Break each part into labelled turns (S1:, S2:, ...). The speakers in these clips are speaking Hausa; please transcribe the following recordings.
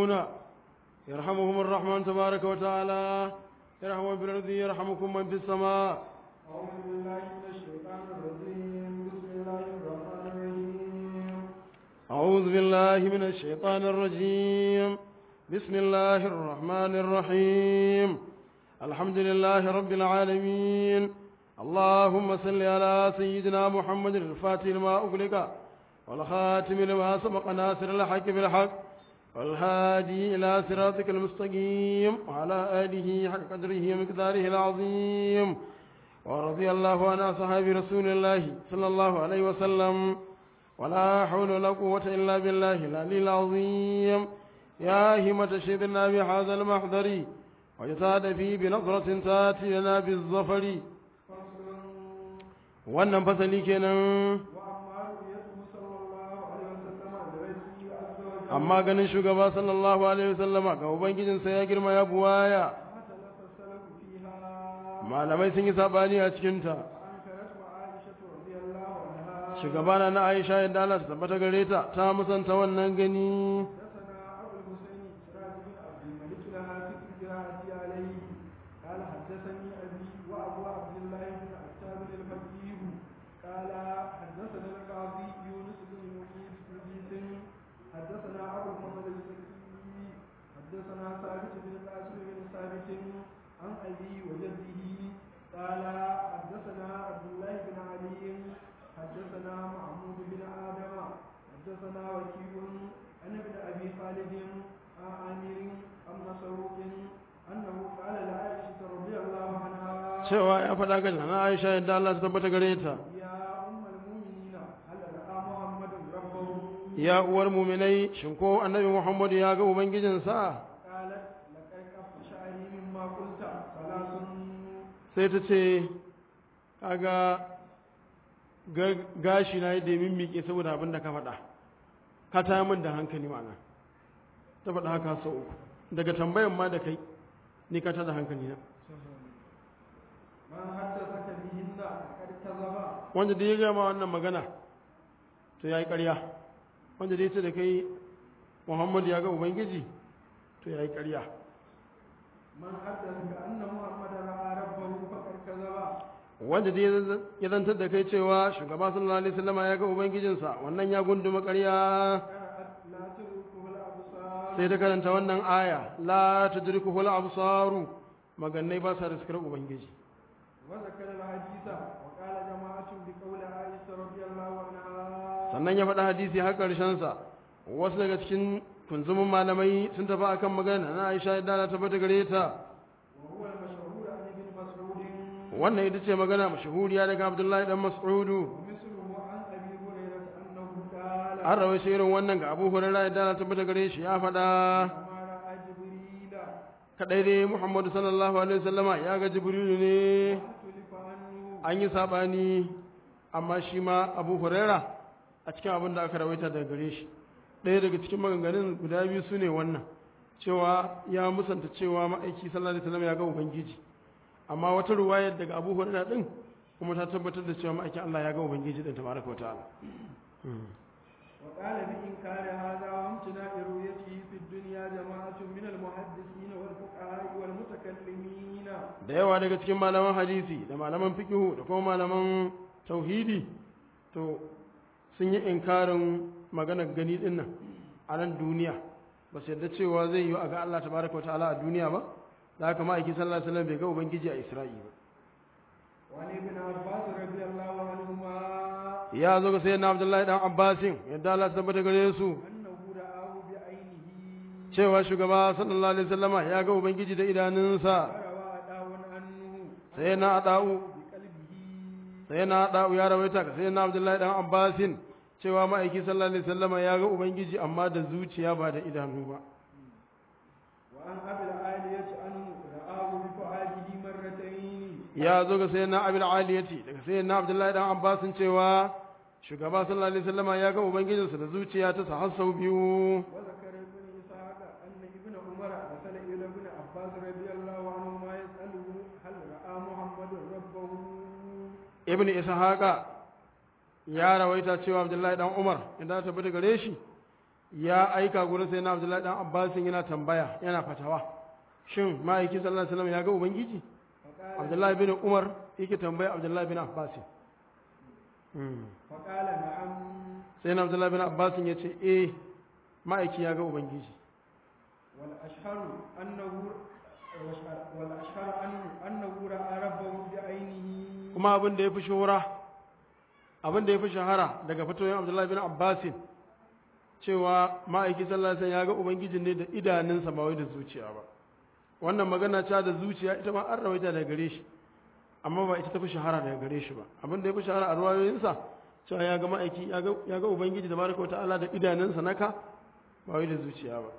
S1: الراكعون يرحمهم الرحمن تبارك وتعالى يرحم في الأرض يرحمكم من في السماء
S2: أعوذ بالله من الشيطان الرجيم بسم الله الرحمن الرحيم
S1: أعوذ بالله من الشيطان الرجيم بسم الله الرحمن الرحيم الحمد لله رب العالمين اللهم صل على سيدنا محمد الفاتح لما أغلق والخاتم لما سبق ناصر الحق بالحق والهادي إلى صراطك المستقيم وعلى آله حق قدره ومقداره العظيم ورضي الله عن أصحاب رسول الله صلى الله عليه وسلم ولا حول ولا قوة إلا بالله العلي العظيم يا همة شيخنا بهذا المحضر وجتاد فيه بنظرة تاتي لنا بالظفر
S2: فصل
S1: wannan fasali kenan
S2: وأما رؤيته صلى الله عليه وسلم لربه عز وجل
S1: amma ganin shugaba sallallahu alaihi wasallama ga ubangijinsa ya girma ya buwaya
S2: اختلف السلف فيها
S1: malamai sun yi sabani a cikinta
S2: فأنكرته عائشة رضي الله عنها
S1: shugabana na aisha yadda Allah ta tabbata gare ta ta musanta wannan gani
S2: حدثنا أبو الحسين سراج بن عبد الملك الهاتف الجراحي عليه قال حدثني أبي وأبو عبد الله بن عتاب الفقيه قال حدثنا القاضي يونس بن مجيد حدثنا أبو الفضل الزكي حدثنا ثابت بن قاسم بن ثابت عن أبي وجده قال حدثنا عبد الله بن علي حدثنا محمود بن آدم حدثنا وكيع عن ابن ابي خالد عن عامر عن مسروق انه قال لعائشه رضي الله عنها
S1: cewa ya faɗa ga na aisha yadda Allah ta tabbata gare ta
S2: يا ام المؤمنين هل راى محمد ربه
S1: ya uwar muminai shin ko annabi Muhammad ya ga ubangijinsa
S2: قالت لقد كف شعري مما قلت ثلاث
S1: sai ta ce kaga ga- gashi na yadda ya mimmike saboda abin da ka faɗa ka ta min da hankali ma'ana ta faɗa haka sau uku daga tambayan ma da kai ni ka da hankali na
S2: من حدثك بهن فقد كذب
S1: wanda da ya gama wannan magana to ya yi ƙarya wanda da ya ce da kai muhammad ya ga ubangiji to ya yi ƙarya
S2: من حدثك ان محمدا راى ربه فقد كذب
S1: wanda da ya zantar da kai cewa shugaba sallallahu alaihi wasallama ya ga ubangijinsa wannan ya gunduma ƙarya
S2: قرأت لا تدركه الابصار
S1: sai ta karanta wannan aya la tudrikuhu al-absaru magannai ba sa riskar ubangiji
S2: وذكر الحديث وقال جماعة بقول عائشة رضي الله عنها
S1: sannan ya faɗa hadisi har ƙarshen sa wasu daga cikin kunzumin malamai sun tafi akan magana na Aisha da na tabbata gare ta
S2: وهو المشهور عن ابن مسعود
S1: wannan ita ce magana mashahuriya daga Abdullahi dan Mas'udu
S2: ومثله عن أبي هريرة أنه قال
S1: an rawaito irin wannan ga Abu Hurairah da na tabbata gare shi ya faɗa
S2: لما رأى جبريل
S1: kadai dai Muhammadu sallallahu alaihi wasallama ya ga Jibrilu ne
S2: اختلف عنه
S1: an yi sabani amma shi ma Abu Hurairah a cikin abin da aka rawaita daga gare shi ɗaya daga cikin maganganun guda biyu su ne wannan cewa ya musanta cewa ma'aiki sallallahu alaihi wasallam ya ga ubangiji amma wata ruwayar daga Abu Hurairah din kuma ta tabbatar da cewa ma'aikin Allah ya ga ubangiji din tabaraka wa ta'ala
S2: وقال بإنكار هذا وامتناع رؤيته في الدنيا جماعة من المحدثين والفقهاء والمتكلمين
S1: da yawa daga cikin malaman hadisi da malaman fikihu da kuma malaman tauhidi to sun yi inkarin maganar gani din nan a nan duniya ba su yarda cewa zai yi a ga Allah tabaraka wa ta'ala a duniya ba da haka ma'aiki sallallahu alaihi wasallam bai ga ubangiji a Isra'i ba
S2: وعن ابن عباس رضي الله عنهما
S1: ya zo ga sayyidina Abdullahi dan Abbasin yadda Allah ta tabbata gare su
S2: أنه رآه بعينه
S1: cewa shugaba sallallahu alaihi wasallama ya ga ubangiji da idanunsa
S2: وروى أداء عنه
S1: sai na adau
S2: بقلبه
S1: sai na adau ya rawaita ka sai na Abdullahi dan Abbasin cewa ma'aiki sallallahu alaihi wasallama ya ga ubangiji amma da zuciya ba da idanu ba
S2: وعن أبي العالية أنه رآه بفؤاده مرتين
S1: ya zo ga sayyidina Abil Aliyati daga sayyidina Abdullahi dan Abbasin cewa shugaba sallallahu alaihi wasallama ya ga ubangijinsa da zuciya ta sa har sau biyu
S2: وذكر ابن إسحاق أن ابن عمر أرسل إلى ابن عباس رضي الله عنهما يسأله هل رأى محمد ربه
S1: ibn ishaqa ya rawaita cewa abdullahi dan umar idan ta tabbata gare shi ya aika gurin sai na abdullahi dan abbasin yana tambaya yana fatawa shin ma'aiki sallallahu alaihi wasallam ya ga ubangiji
S2: فقال
S1: abdullahi bin umar yake tambaya abdullahi bin abbasin Hmm.
S2: فقال نعم
S1: sai na abdullahi bin abbasin ya ce eh ma'aiki ya ga ubangiji
S2: والأشهر أنه والأشهر أنه أنه رأى ربه بعينه
S1: kuma abin da ya fi shahara abin da ya fi shahara daga fatoyin abdullahi bin abbasin cewa ma'aiki sallallahu alaihi wasallam ya ga ubangiji ne da idanunsa ba wai da zuciya ba wannan magana ta da zuciya ita ma an rawaita daga gare shi amma ba ita ta fi shahara daga gare shi ba abin da ya fi shahara a ruwayoyinsa cewa ya ga ma'aiki ya ga- ya ga ubangiji da baraka wa ta'ala da idanunsa naka ba wai da zuciya ba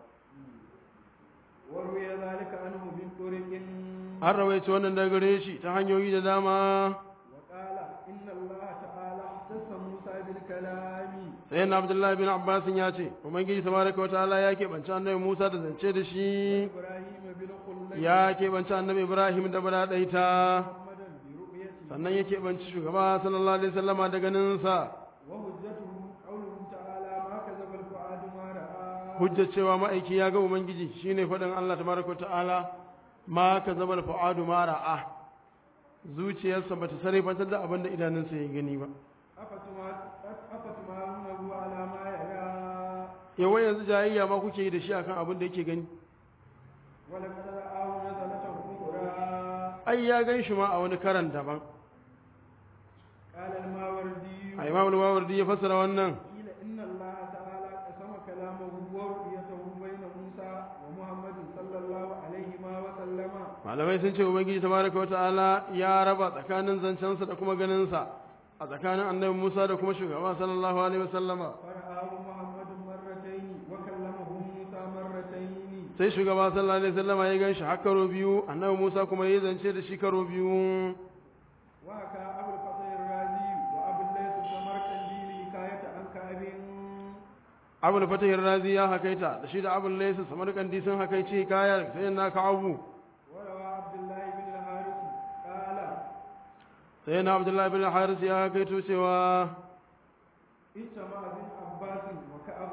S2: وروي ذلك عنه من طرق
S1: an rawaita wannan daga gare shi ta hanyoyi da dama
S2: وقال إن الله تعالى اختص موسى بالكلام
S1: sai na abdullahi bin abbasin ya ce ubangiji tabaraka wa ta'ala ya keɓance annabi musa da zance da shi
S2: إبراهيم بالخلة
S1: ya keɓance annabi ibrahim da baraɗaita
S2: محمدا برؤيته
S1: sannan ya keɓance shugaba sallallahu alaihi wasallama da ganinsa
S2: وهجته قوله تعالى ما كذب الفؤاد ما رأى
S1: hujjar cewa ma'aiki ya ga ubangiji shine faɗin allah tabaraka wa ta'ala ma ka zama fa'adu ma ra'a zuciyarsa ba ta sarrafantar da abin da idanunsa ya gani ba
S2: أفتما- أفتمارونه على ما يرى
S1: yawan yanzu jayayya ma kuke yi da shi akan abin da yake gani
S2: ولقد رآه نزلة أخرى
S1: ai ya gan shi ma a wani karan daban
S2: قال الماوردي
S1: a imam al-mawardi ya fassara wannan
S2: قيل إن الله تعالى قسم كلامه ورؤيته بين موسى ومحمد صلى الله عليه وسلم
S1: malamai sun ce ubangiji tabaraka wata'ala ya raba tsakanin zancensa da kuma ganinsa a tsakanin annabi Musa da kuma shugaba sallallahu alaihi wasallama
S2: فرآه محمد مرتين وكلمه موسى مرتين
S1: sai shugaba sallallahu alaihi wasallama ya ganshi har karo biyu annabi Musa kuma ya zance da shi karo biyu
S2: وحكى أبو الفضل الرازي وأبو الليث السمرقندي حكاية عن كعب
S1: Abu da Fatih Razi ya hakaita da shi da Abu Laysa Samarkandi sun hakaice kaya sai na ka Abu
S2: وروى عبد الله بن الحارث قال
S1: sai na Abdullah bin Haris ya hakaito cewa
S2: اجتمع بن عباس وكعب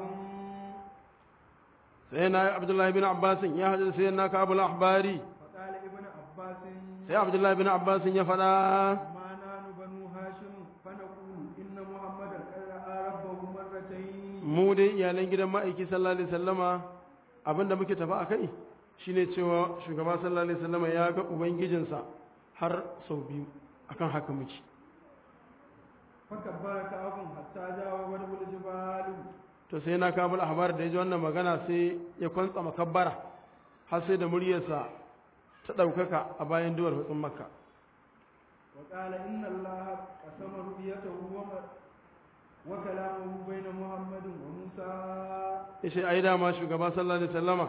S1: sai na Abdullah bin Abbas ya hadu sai na ka Abu al-Ahbari
S2: فقال ابن عباس
S1: sai Abdullah bin Abbas ya fada
S2: ما نحن بنو هاشم فنقول إن محمدا قد رأى ربه مرتين
S1: mu dai iyalan gidan ma'aiki sallallahu alaihi wasallama abinda muke tafi a kai shine cewa shugaba sallallahu alaihi wasallama ya ga ubangijinsa har sau biyu akan haka muke
S2: فكبر كعب حتى جاوب الجبال
S1: to sai na kabul ahbar da yaji wannan magana sai ya kwantsa makabbara har sai da muryarsa ta ɗaukaka a bayan duwar hutsun makka
S2: وقال إن الله قسم رؤيته وم- وكلامه بين محمد وموسى
S1: ya ce ai dama shugaba sallallahu alaihi wasallama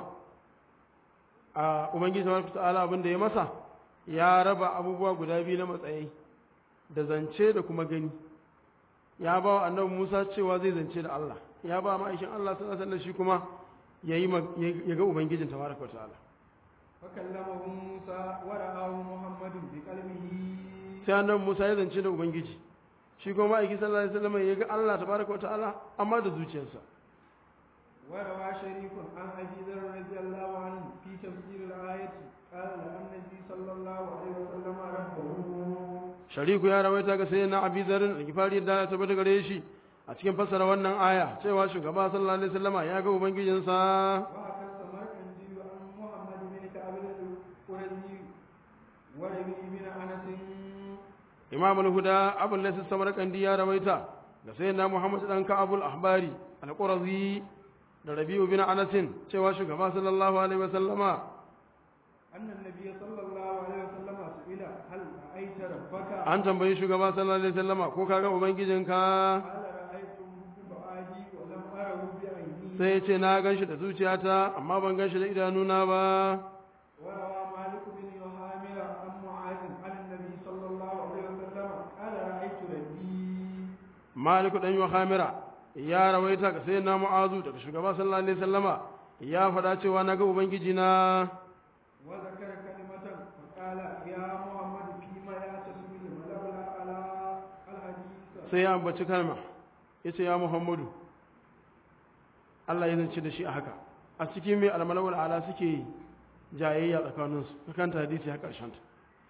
S1: a ubangiji tabaraka ta'ala abin da ya masa ya raba abubuwa guda biyu na matsayi da zance da kuma gani ya ba wa annabi Musa cewa zai zance da Allah ya ba ma'aikin Allah sallallahu alaihi wasallam shi kuma yayi mag- ya ga ubangijin tabaraka ta'ala
S2: فكلمه موسى ورآه محمد بقلبه
S1: sai annabi Musa ya zance da ubangiji shi kuma ma'aikin sallallahu alaihi wasallam ya ga Allah tabaraka ta'ala amma da zuciyarsa
S2: وروى شريك عن أبي ذر رضي الله عنه في تفسير الآية قال لأن النبي صلى الله عليه وسلم ربه
S1: shariku ya rawaita ga sai na abi zarin da gifari da ya tabbata gare shi a cikin fassara wannan aya cewa shugaba sallallahu alaihi wasallama ya ga ubangijinsa
S2: وحكى السمرقندي عن محمد بن كعب القرزي وربيع بن أنس
S1: imam al-huda abul laysa samarkandi ya rawaita da sai na muhammad dan ka'abul ahbari al-qurazi da rabi'u bin anas cewa shugaba sallallahu alaihi wasallama
S2: أن النبي صلى الله عليه وسلم سئل هل رأيت ربك؟
S1: an tambayi shugaba sallallahu alaihi wasallama ko kaga ubangijinka
S2: قال رأيته بفؤادي ولم أره بعيني
S1: sai ya ce na ganshi da zuciyata amma ban ganshi da idanuna ba
S2: وروى مالك بن يهامل عن معاذ عن النبي صلى الله عليه وسلم قال رأيت ربي
S1: maliku dan yuhamira ya rawaita ga sayyidina mu'azu daga shugaba sallallahu alaihi wasallama ya faɗa cewa na ga ubangiji na
S2: وذكر كلمة فقال يا محمد فيما يعتصم الملأ على الحديث
S1: sai ya ambaci kalma yace ya muhammadu Allah ya zance da shi a haka a cikin mai almalawul ala suke jayayya tsakaninsu na kanta hadisi har ƙarshen ta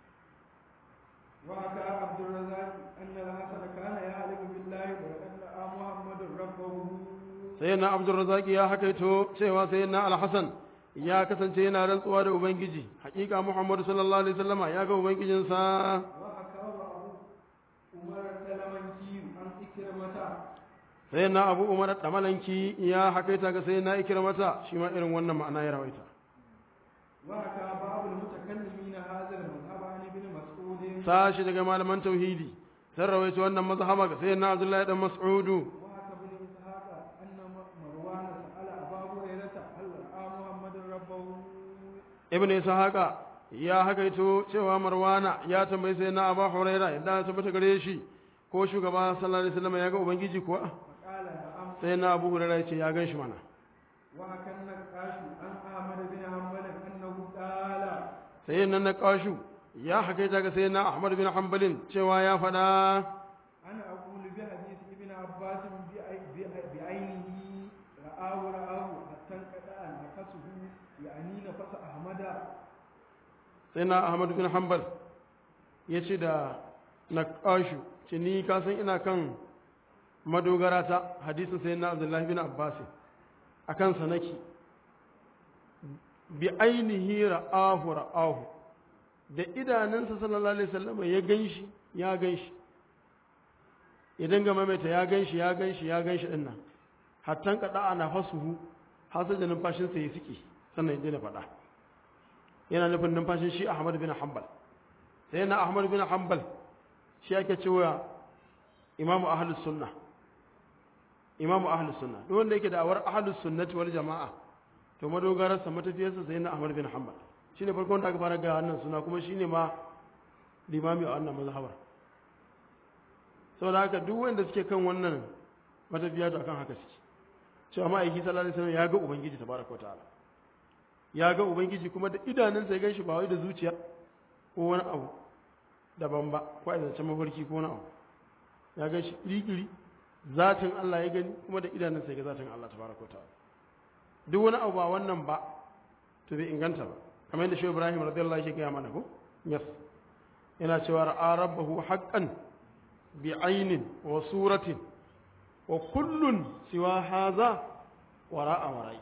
S2: وحكى عبد الرزاق أن الحسن كان يعلم بالله ولقد رأى محمد ربه
S1: sai na abdurrazaki ya hakaito cewa sai na alhassan ya kasance yana rantsuwa da ubangiji hakika muhammadu sallallahu alaihi wasallama ya ga ubangijinsa
S2: وحكى أبو عمر السلمنكي عن إكرمة
S1: sai na abu umar damalanki ya hakaita ga sai na ikirmata shi ma irin wannan ma'ana ya rawaita
S2: وحكى بعض المتكلمين هذا المذهب عن ابن مسعود
S1: sashi daga malaman tauhidi sun rawaita wannan mazhaba ga sai na abdullahi dan mas'udu
S2: وحكى ابن إسحاق أن مروان سأل أبا هريرة هل رأى محمد ربه
S1: ibn ishaqa ya hakaito cewa marwana ya tambayi sai na abu huraira yadda ya tabbata gare shi ko shugaba sallallahu alaihi wasallam ya ga ubangiji kuwa
S2: فقال نعم
S1: sai na abu huraira ya ce ya gan shi mana
S2: وحكى النقاش عن أحمد بن حنبل أنه قال
S1: sai nan na kashu ya hakaita ga sai na ahmad bin hanbalin cewa ya faɗa
S2: أنا أقول بحديث ابن عباس بأي- بأي- بعينه رآه رآه حتى انقطع نفسه يعني نفس أحمد
S1: sai na ahmad bin hanbal ya ce da na kashu ce ni ka san ina kan madogara ta hadisin sai na abdullahi bin abbas a kansa nake bi ainihi ra'ahu ra'ahu da idanunsa sallallahu alaihi wasallam ya ganshi ya ganshi ya dinga maimaita ya ganshi ya ganshi ya ganshi din nan hattan kada ana fasuhu har sai da numfashinsa ya sike sannan ya daina faɗa yana nufin numfashin shi Ahmad bin Hanbal sai na Ahmad bin Hanbal shi ake cewa Imam Ahlus Sunnah Imam Ahlus Sunnah duk wanda yake da awar Ahlus Sunnati wal Jama'a to madogararsa matafiyarsa sai na Ahmad bin Hanbal shine farkon da aka fara ga wannan suna kuma shine ma limami a wannan mazhabar saboda haka duk wanda suke kan wannan matafiya to akan haka suke cewa ma'aiki sallallahu alaihi wasallam ya ga ubangiji tabaraka wa ta'ala ya ga ubangiji kuma da idanunsa ya ganshi ba wai da zuciya ko wani abu daban ba ko a zancen mafarki ko wani abu ya ganshi iri zatin Allah ya gani kuma da idanunsa ya ga zatin Allah tabaraka wa ta'ala duk wani abu ba wannan ba to bai inganta ba kamar yadda shi Ibrahim radiyallahu anhu ya gaya mana ko yes yana cewa ra'a rabbahu haqqan bi aynin wa suratin wa kullun siwa hadha wara'a wara'i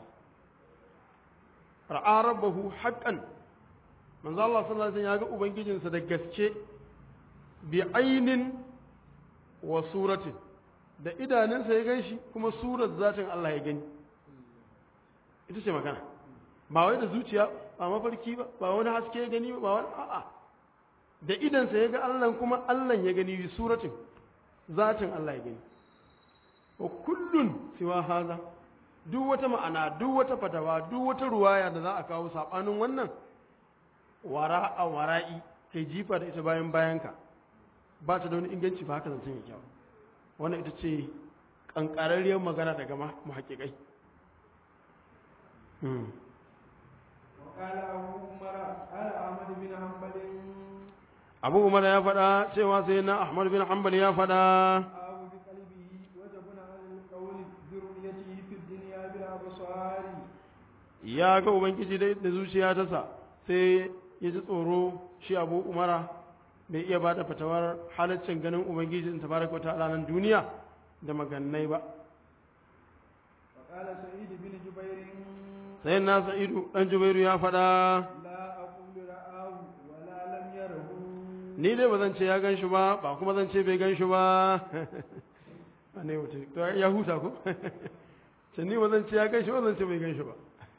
S1: ra'a rabbahu haqqan manzo Allah sallallahu alaihi wasallam ya ga ubangijinsa da gaske bi aynin wa suratin da idanunsa ya ganshi kuma surar zatin Allah ya gani ita ce magana ba wai da zuciya ba mafarki ba ba wani haske ya gani ba wani a'a da idansa ya ga Allah kuma Allah ya gani bi suratin zatin Allah ya gani wa kullun siwa haza duk wata ma'ana duk wata fatawa duk wata ruwaya da za a kawo sabanin wannan wara a wara'i kai jifa da ita bayan bayanka ba ta da wani inganci ba haka zancen ya kyau wannan ita ce kankararriyar magana daga mahaƙiƙai
S2: وقال أبو عمر قال أحمد بن حنبل
S1: abu umar ya faɗa cewa sai na ahmad bin hanbal ya faɗa
S2: آه بقلبه وجبنا على القول برؤيته في الدنيا بالأبصار
S1: ya ga ubangiji da da zuciya ta sa sai ya ji tsoro shi abu umara bai iya ba da fatawar halaccin ganin ubangiji in tabaraka ta'ala nan duniya da magannai ba
S2: وقال سعيد بن جبير
S1: sai na sa'idu dan jubairu ya faɗa
S2: لا أقول رآه ولا لم يره
S1: ni dai ba zan ce ya gan shi ba ba kuma zan ce bai gan shi ba a ne mutum to ya huta ko ce ni ba zan ce ya gan shi ba zan ce bai gan shi ba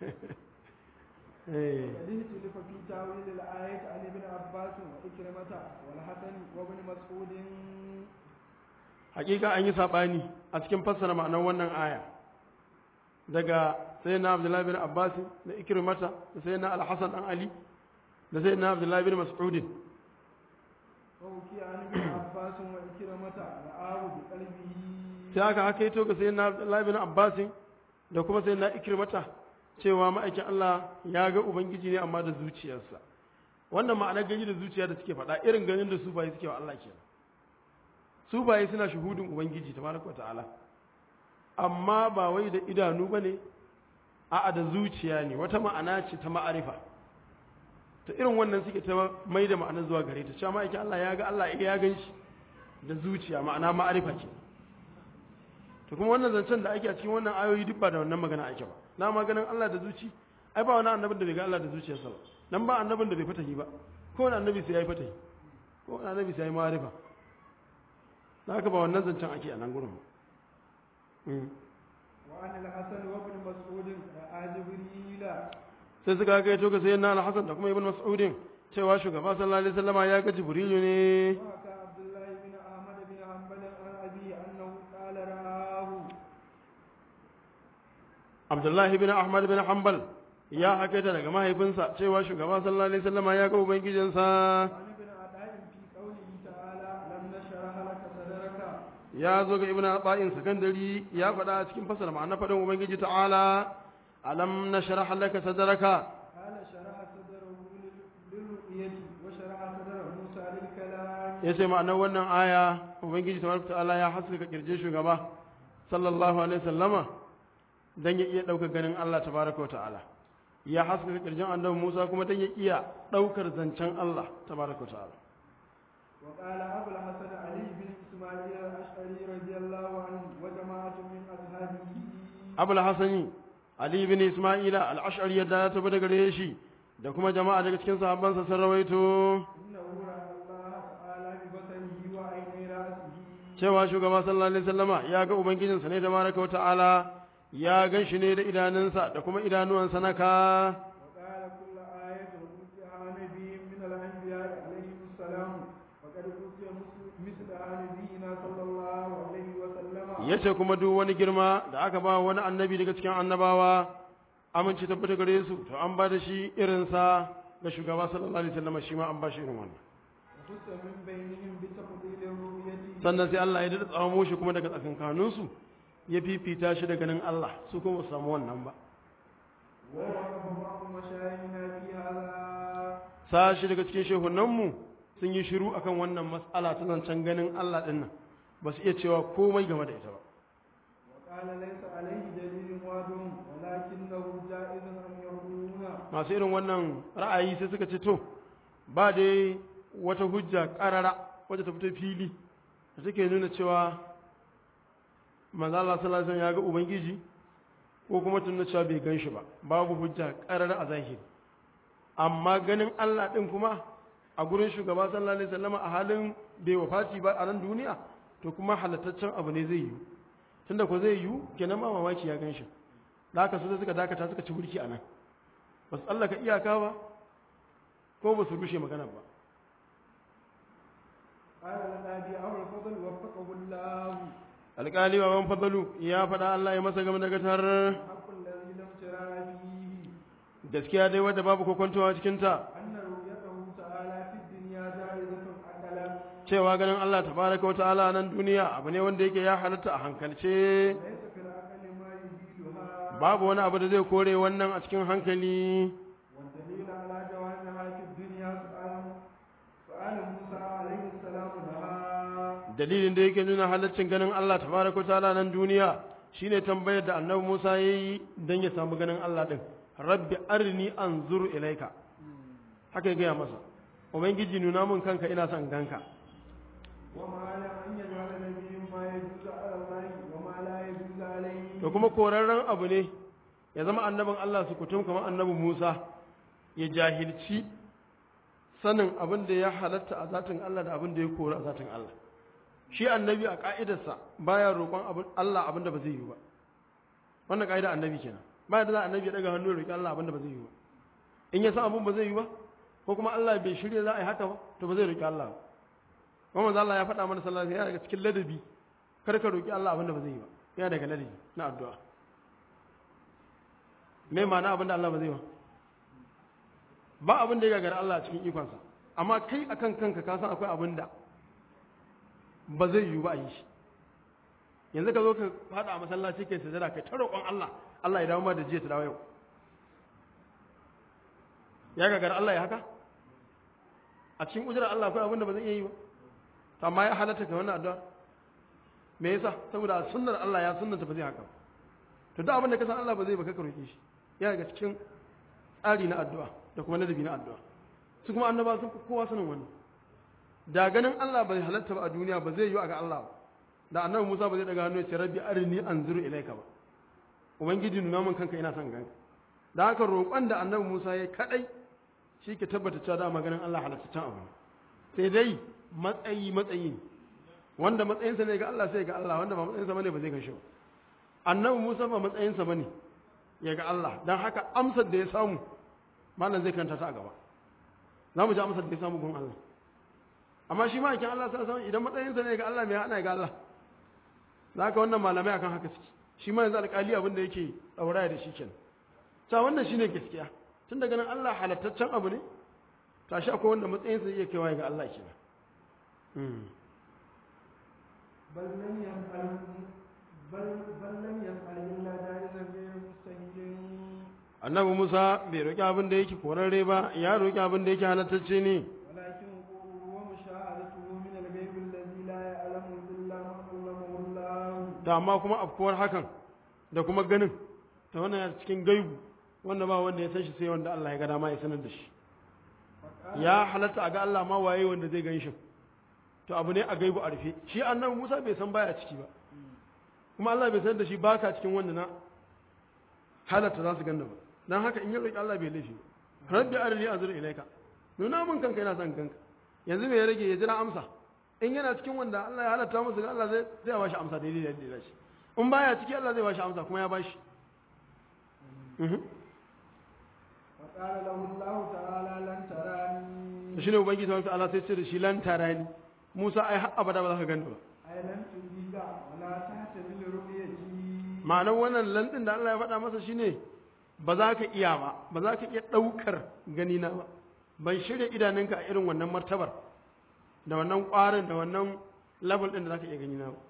S1: Eh.
S2: قد اختلف في تاويل الآية عن ابن عباس وإكرمة والحسن وابن مسعود
S1: hakika an yi saɓani a cikin fassara ma'anar wannan aya daga sai na abdullahi bin abbas da ikrimata da sai na alhassan dan ali da sai na abdullahi bin mas'udin
S2: وحكي عن ابن عباس وإكرمة رآه بقلبه
S1: sai aka haka yi ga sai na abdullahi bin abbas da kuma sai na ikrimata cewa ma'aikin allah ya ga ubangiji ne amma da zuciyarsa wannan ma'anar gani da zuciya da suke faɗa irin ganin da su bayi suke wa allah kenan su bayi suna shuhudin ubangiji tabaraka wa ta'ala amma ba wai da idanu ba ne a'a da zuciya ne wata ma'ana ce ta ma'arifa ta irin wannan suke ta mai da ma'anar zuwa gare ta cewa ma'aikin Allah ya ga Allah ya gan shi da zuciya ma'ana ma'arifa ce to kuma wannan zancen da ake a cikin wannan ayoyi duk ba da wannan magana ake ba na maganin Allah da zuci ai ba wani annabin da bai ga Allah da zuciyarsa ba nan ba annabin da bai fatahi ba ko wani annabi sai ya yi fatahi ko wani annabi sai ya yi ma'arifa da haka ba wannan zancen ake a nan gurin ba
S2: وعن الحسن وابن مسعود رأى جبريل
S1: sai suka kai to ga sayyidina al-Hasan da kuma Ibn Mas'udin cewa shugaba sallallahu alaihi wasallama ya ga Jibrilu ne
S2: وحكى عبد الله بن أحمد بن حنبل عن أبيه أنه قال رآه
S1: Abdullah ibn Ahmad bin Hanbal ya hakaita daga mahaifinsa cewa shugaba sallallahu alaihi wasallama ya ga ubangijinsa
S2: وعن ابن عطاء في قوله تعالى لم نشرح لك صدرك
S1: ya zo ga Ibn Ata'in sakandari ya faɗa a cikin fasara ma'ana faɗin ubangiji ta'ala alam nashrah laka sadraka
S2: قال شرح صدره لل- للرؤية وشرح صدر موسى للكلام
S1: yace ma'anar wannan aya ubangiji tabaraka ta'ala ya haskaka kirje shugaba sallallahu alaihi wasallama dan ya iya daukar ganin Allah tabaraka wa ta'ala ya haskaka kirjin annabi Musa kuma dan ya iya daukar zancen Allah tabaraka wa ta'ala
S2: وقال أبو الحسن علي بن إسماعيل الأشعري رضي الله عنه وجماعة من أصحابه
S1: Abul Hasani Ali ibn Isma'ila al-Ash'ari yadda ya tabbata gare shi da kuma jama'a daga cikin sahabbansa sun rawaito
S2: إنه رأى الله تعالى ببصره وعيني رأسه
S1: cewa shugaba sallallahu alaihi wasallama ya ga ubangijinsa ne tabaraka wa ta'ala ya gan shi ne da idanunsa da kuma idanuwansa na ka
S2: وقال كل آية أوتيها نبي من الأنبياء عليهم السلام وقد أوتي مثلها نبينا صلى الله عليه وسلم
S1: ya ce kuma duk wani girma da aka ba wani annabi daga cikin annabawa amince tabbata gare su to an ba da shi irinsa ga shugaba sallallahu alaihi wasallam shi ma an ba shi irin wannan
S2: وخص من بينهم بتفضيل الرؤية
S1: sannan sai Allah ya dada tsamo shi kuma daga tsakankanin su ya fifita shi da ganin Allah su kuma ba su samu wannan ba
S2: ووقف بعض مشايخنا في هذا
S1: sashi daga cikin shehunanmu sun yi shiru akan wannan mas'ala ta zancen ganin Allah din nan ba su iya cewa komai game da ita ba
S2: وقال ليس عليه دليل واضح ولكنه جائز أن يكون
S1: masu irin wannan ra'ayi sai suka ce to ba dai wata hujja ƙarara wadda ta fito fili da take nuna cewa manzo Allah sallallahu alaihi wasallam ya ga ubangiji ko kuma tun cewa bai gan shi ba babu hujja ƙarara a zahiri amma ganin Allah din kuma a gurin shugaba sallallahu alaihi wasallam a halin bai wafati ba a nan duniya to kuma halattaccen abu ne zai yi tunda ko zai yi kenan ma mamaki ya gan shi da haka su suka dakata suka ci burki a nan ba su tsallaka iyaka ba ko ba su rushe magana ba
S2: قال النبي أبو الفضل وفقه الله
S1: alƙali wa ban fadalu ya faɗa Allah ya masa game da gatar
S2: الحق الذي لم ترى فيه
S1: gaskiya dai wadda babu kokontowa cikin ta
S2: أن رؤيته تعالى في الدنيا جائزة عقلا
S1: cewa ganin Allah tabaraka wata'ala nan duniya abu ne wanda yake ya halatta a hankalce
S2: ليس في العقل ما يزيلها
S1: babu wani abu da zai kore wannan a cikin hankali
S2: والدليل على جوازها في الدنيا سؤال سؤال موسى عليه السلام لها
S1: dalilin da yake nuna halaccin ganin Allah tabaraka wata'ala nan duniya shine tambayar da annabi Musa yayi dan ya samu ganin Allah din rabbi arni anzur ilaika haka ya gaya masa ubangiji nuna mun kanka ina son ganka
S2: وما لا أن يجعل نبي ما يجوز على الله وما لا يجوز عليه
S1: to kuma korarren abu ne ya zama annabin Allah su kutum kamar annabi Musa ya jahilci sanin abin da ya halatta a zatin Allah da abin da ya kora a zatin Allah shi annabi a ka'idarsa baya roƙon abin Allah abin da ba zai yi ba wannan ka'idar annabi kenan baya da za annabi ya daga hannu ya roƙi Allah abin da ba zai yi ba in ya san abin ba zai yi ba ko kuma Allah bai shirya za a yi haka ba to ba zai roƙi Allah ba kuma manzo Allah ya faɗa mana sallallahu alaihi wasallam daga cikin ladabi kar ka roƙi Allah abin da ba zai yi ba yana daga ladabi na addu'a me ma'ana abin da Allah ba zai ba ba abin da ya gagara Allah a cikin ikonsa amma kai akan kanka ka san akwai abin da ba zai yiwu ba a yi shi yanzu ka zo ka fada a masallaci kai sujada kai ta roƙon Allah Allah ya dawo ma da jiya ta dawo yau ya gagara Allah ya haka a cikin ujirar Allah akwai abin da ba zai iya yi ba to amma ya halatta ka wannan addu'a me yasa saboda sunnar Allah ya sunnanta ba zai haka to duk abin da ka san Allah ba zai baka ka roke shi ya daga cikin tsari na addu'a da kuma ladabi na addu'a su kuma annaba sun fi kowa sanin wannan da ganin Allah bai halatta ba a duniya ba zai yi a ga Allah ba da annabi Musa ba zai daga hannu ya ce rabbi arini anzuru ilaika ba ubangiji nuna min kanka ina son ganka da haka roƙon da annabi Musa ya kadai shi ke tabbata cewa da maganin Allah halattaccen abu ne sai dai matsayi matsayi ne wanda matsayinsa ne ga Allah sai ga Allah wanda ba matsayinsa bane ba zai gan shi ba annabi Musa ba matsayinsa bane ya ga Allah dan haka amsar da ya samu malam zai kanta ta a gaba za mu ji amsar da ya samu gun Allah amma shi ma yakin Allah sai samu idan matsayinsa ne ga Allah me hana ga Allah za ka wannan malamai akan haka suke shi ma yanzu alƙali abin da yake ɗauraya da shi kenan ta wannan shine gaskiya tun daga nan Allah halattaccen abu ne tashi akwai wanda matsayinsa zai iya kaiwa ga Allah kenan
S2: بل لم يفعل بل بل لم يفعل إلا جائزا غير مستهيل
S1: annabi Musa bai roƙi abin da yake korarre ba ya roƙi abin da yake halattacce ne
S2: ولكن وقوعه ومشاهدته من الغيب الذي لا يعلم إلا من علمه الله
S1: da amma kuma afkuwar hakan da kuma ganin ta wannan ya cikin gaibu wanda ba wanda ya san shi sai wanda Allah ya ga dama ya sanar da shi
S2: فقال
S1: ya halatta a ga Allah ma waye wanda zai gan shi to abu ne a gaibu a rufe shi annabi Musa bai san baya ciki ba kuma Allah bai sanar da shi baka cikin wanda na halatta za su ganna ba dan haka in ya roki Allah bai laifi ba rabbi arini azur ilaika nuna mun kanka yana son kanka yanzu me ya rage ya jira amsa in yana cikin wanda Allah ya halatta musu ga Allah zai zai ba shi amsa daidai da yadda ya dace in baya ciki Allah zai ba shi amsa kuma ya ba shi mhm
S2: فقال له الله تعالى لن تراني
S1: shi ne ubangiji ta Allah sai ce da shi lan tarani Musa ai har abada ba za ka gani ba
S2: أي لن تجيك ولا تحتمل رؤيتي
S1: ma'anar wannan lan din da Allah ya faɗa masa shine ba za ka iya ba ba za ka iya ɗaukar gani na ba ban shirya idanunka a irin wannan martabar da wannan ƙwarin da wannan level ɗin da za ka iya gani na ba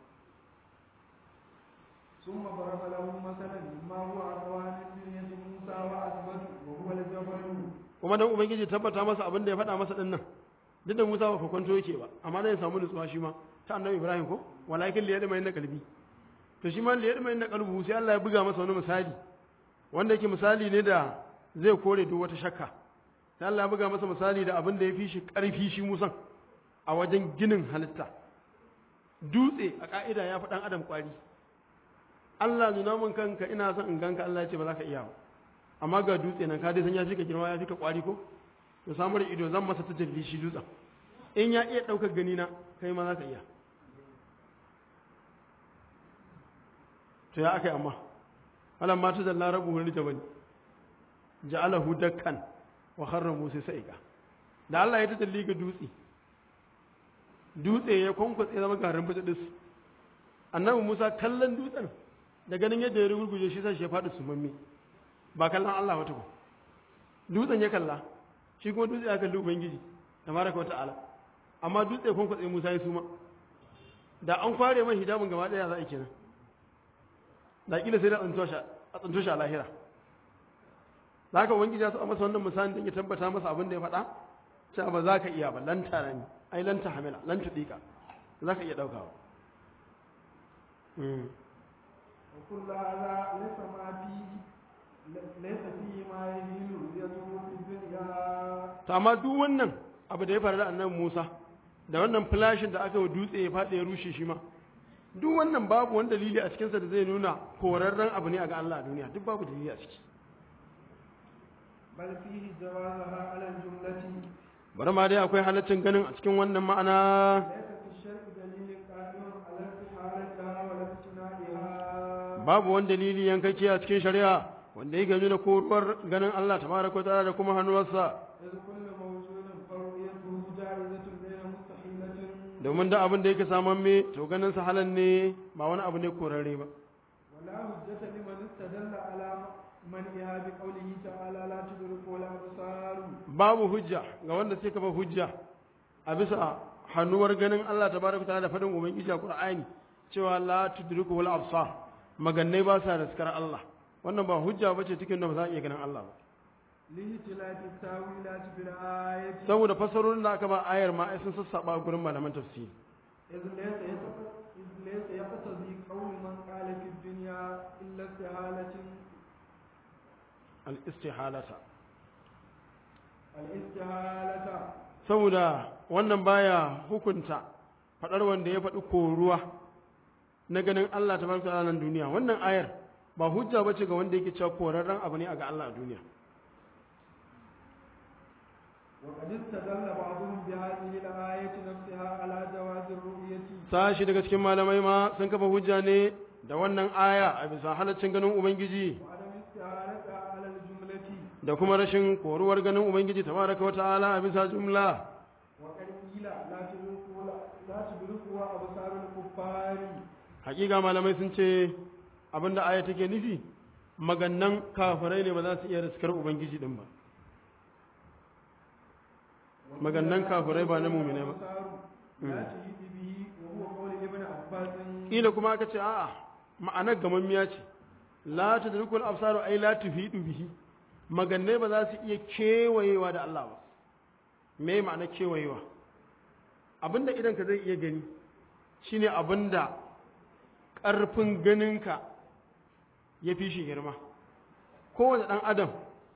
S2: ثم ضرب له مثلا مما هو أقوى من دنيا موسى وأثبت وهو الجبل
S1: kuma dan ubangiji tabbata masa abin da ya faɗa masa ɗin nan duk da Musa ba kwanto yake ba amma dan ya samu nutsuwa shi ma ta annabi Ibrahim ko walakin liyadma inna qalbi to shi ma liyadma inna qalbu sai Allah ya buga masa wani misali wanda yake misali ne da zai kore duk wata shakka sai Allah ya buga masa misali da abin da ya fi shi ƙarfi shi Musan a wajen ginin halitta dutse a ka'ida ya fi ɗan adam ƙwari Allah nuna min kanka ina son in ganka Allah ya ce ba za ka iya ba amma ga dutse nan ka dai san ya fi ka girma ya fi ka ƙwari ko to samar da ido zan masa ta jalli shi dutsen in ya iya ɗaukar gani na kai ma za ka iya to ya aka yi amma alam ma tuzalla rabu wani jabal ja'alahu dakkan wa kharra musa sa'iqa da Allah ya tajalli ga dutse dutse ya kwankwatse zama garin bujadis annabi Musa kallon dutsen da ganin yadda ya rugurguje shi sai shi ya faɗi sumammi ba kallon Allah wata ba dutsen ya kalla shi kuma dutse ya kalli ubangiji tabaraka wa ta'ala amma dutse kwankwatse Musa ya suma da an kware mai hijabin gaba ɗaya za a yi kenan da kila sai da tsanto shi a tsanto shi a lahira da haka ubangiji ya so a masa wannan misali don ya tabbata masa abin da ya faɗa cewa ba za ka iya ba lan tara ni ai lan ta hamila lan tuɗiƙa za ka iya ɗaukawa
S2: وكل هذا ليس ما فيه ليس فيه ما يميل رؤيته في الدنيا
S1: to amma duk wannan abu da ya faru da annabi Musa da wannan flashin da aka yi wa dutse ya faɗi ya rushe shi ma duk wannan babu wani dalili a cikinsa da zai nuna korarren abu ne a ga Allah a duniya duk babu dalili a ciki
S2: بل فيه جوازها على الجملة
S1: bari ma dai akwai halaccin ganin a cikin wannan ma'ana
S2: ليس في الشرع دليل قائم على استحالتها ولا امتناعها
S1: babu wani dalili yankake a cikin shari'a wanda yake nuna koruwar ganin Allah tabaraka wa ta'ala da kuma hannuwarsa
S2: إذ كل موجود فرؤيته جائزة غير مستحيلة
S1: domin da abin da yake saman me to ganin sa halal ne ba wani abu ne korarre ba
S2: ولا حجة لمن استدل على منعها بقوله تعالى لا تدركه الأبصار
S1: babu hujja ga wanda sai kafa hujja a bisa hannuwar ganin Allah tabaraka wa ta'ala da fadin ubangiji a Qur'ani cewa la tudriku wal absar magannai ba sa riskar Allah wannan ba hujja bace cikin da ba za a iya ganin Allah ba
S2: لاختلاف التاويلات في الآية
S1: saboda fasarorin da aka ba ayar ma ai sun sassaba gurin malaman tafsiri
S2: إذ ليس يتق- إذ ليس يقتضي إلا استهالة
S1: al-istihalata
S2: الاستهالة
S1: saboda wannan baya hukunta faɗar wanda ya faɗi koruwa na ganin Allah ta barka nan duniya wannan ayar ba hujja ba ce ga wanda yake cewa korarren abu ne a ga Allah a duniya
S2: وقد استدل بعضهم بهذه الآية نفسها على جواز الرؤية
S1: sashi daga cikin malamai ma sun kafa hujja ne da wannan aya a bisa halaccin ganin ubangiji
S2: وعدم استعارتها على الجملة
S1: da kuma rashin koruwar ganin ubangiji tabaraka wa ta'ala a bisa jumla
S2: وقد قيل لا تدركها لا تدركها أبصار الكفار
S1: hakika malamai sun ce abinda aya take nufi magannan kafirai ne ba za su iya riskar ubangiji din ba magannan kafirai ba na mu'minai ba
S2: لا تهيد به وهو قول ابن عباس
S1: kila kuma aka ce a'a ma'anar gamammiya ce la tudrikul absaru ay la tufidu bihi magannai ba za su iya kewayewa da Allah ba me ma'anar kewayewa abinda idan ka zai iya gani shine abinda ƙarfin ganinka ya fi shi girma kowane ɗan adam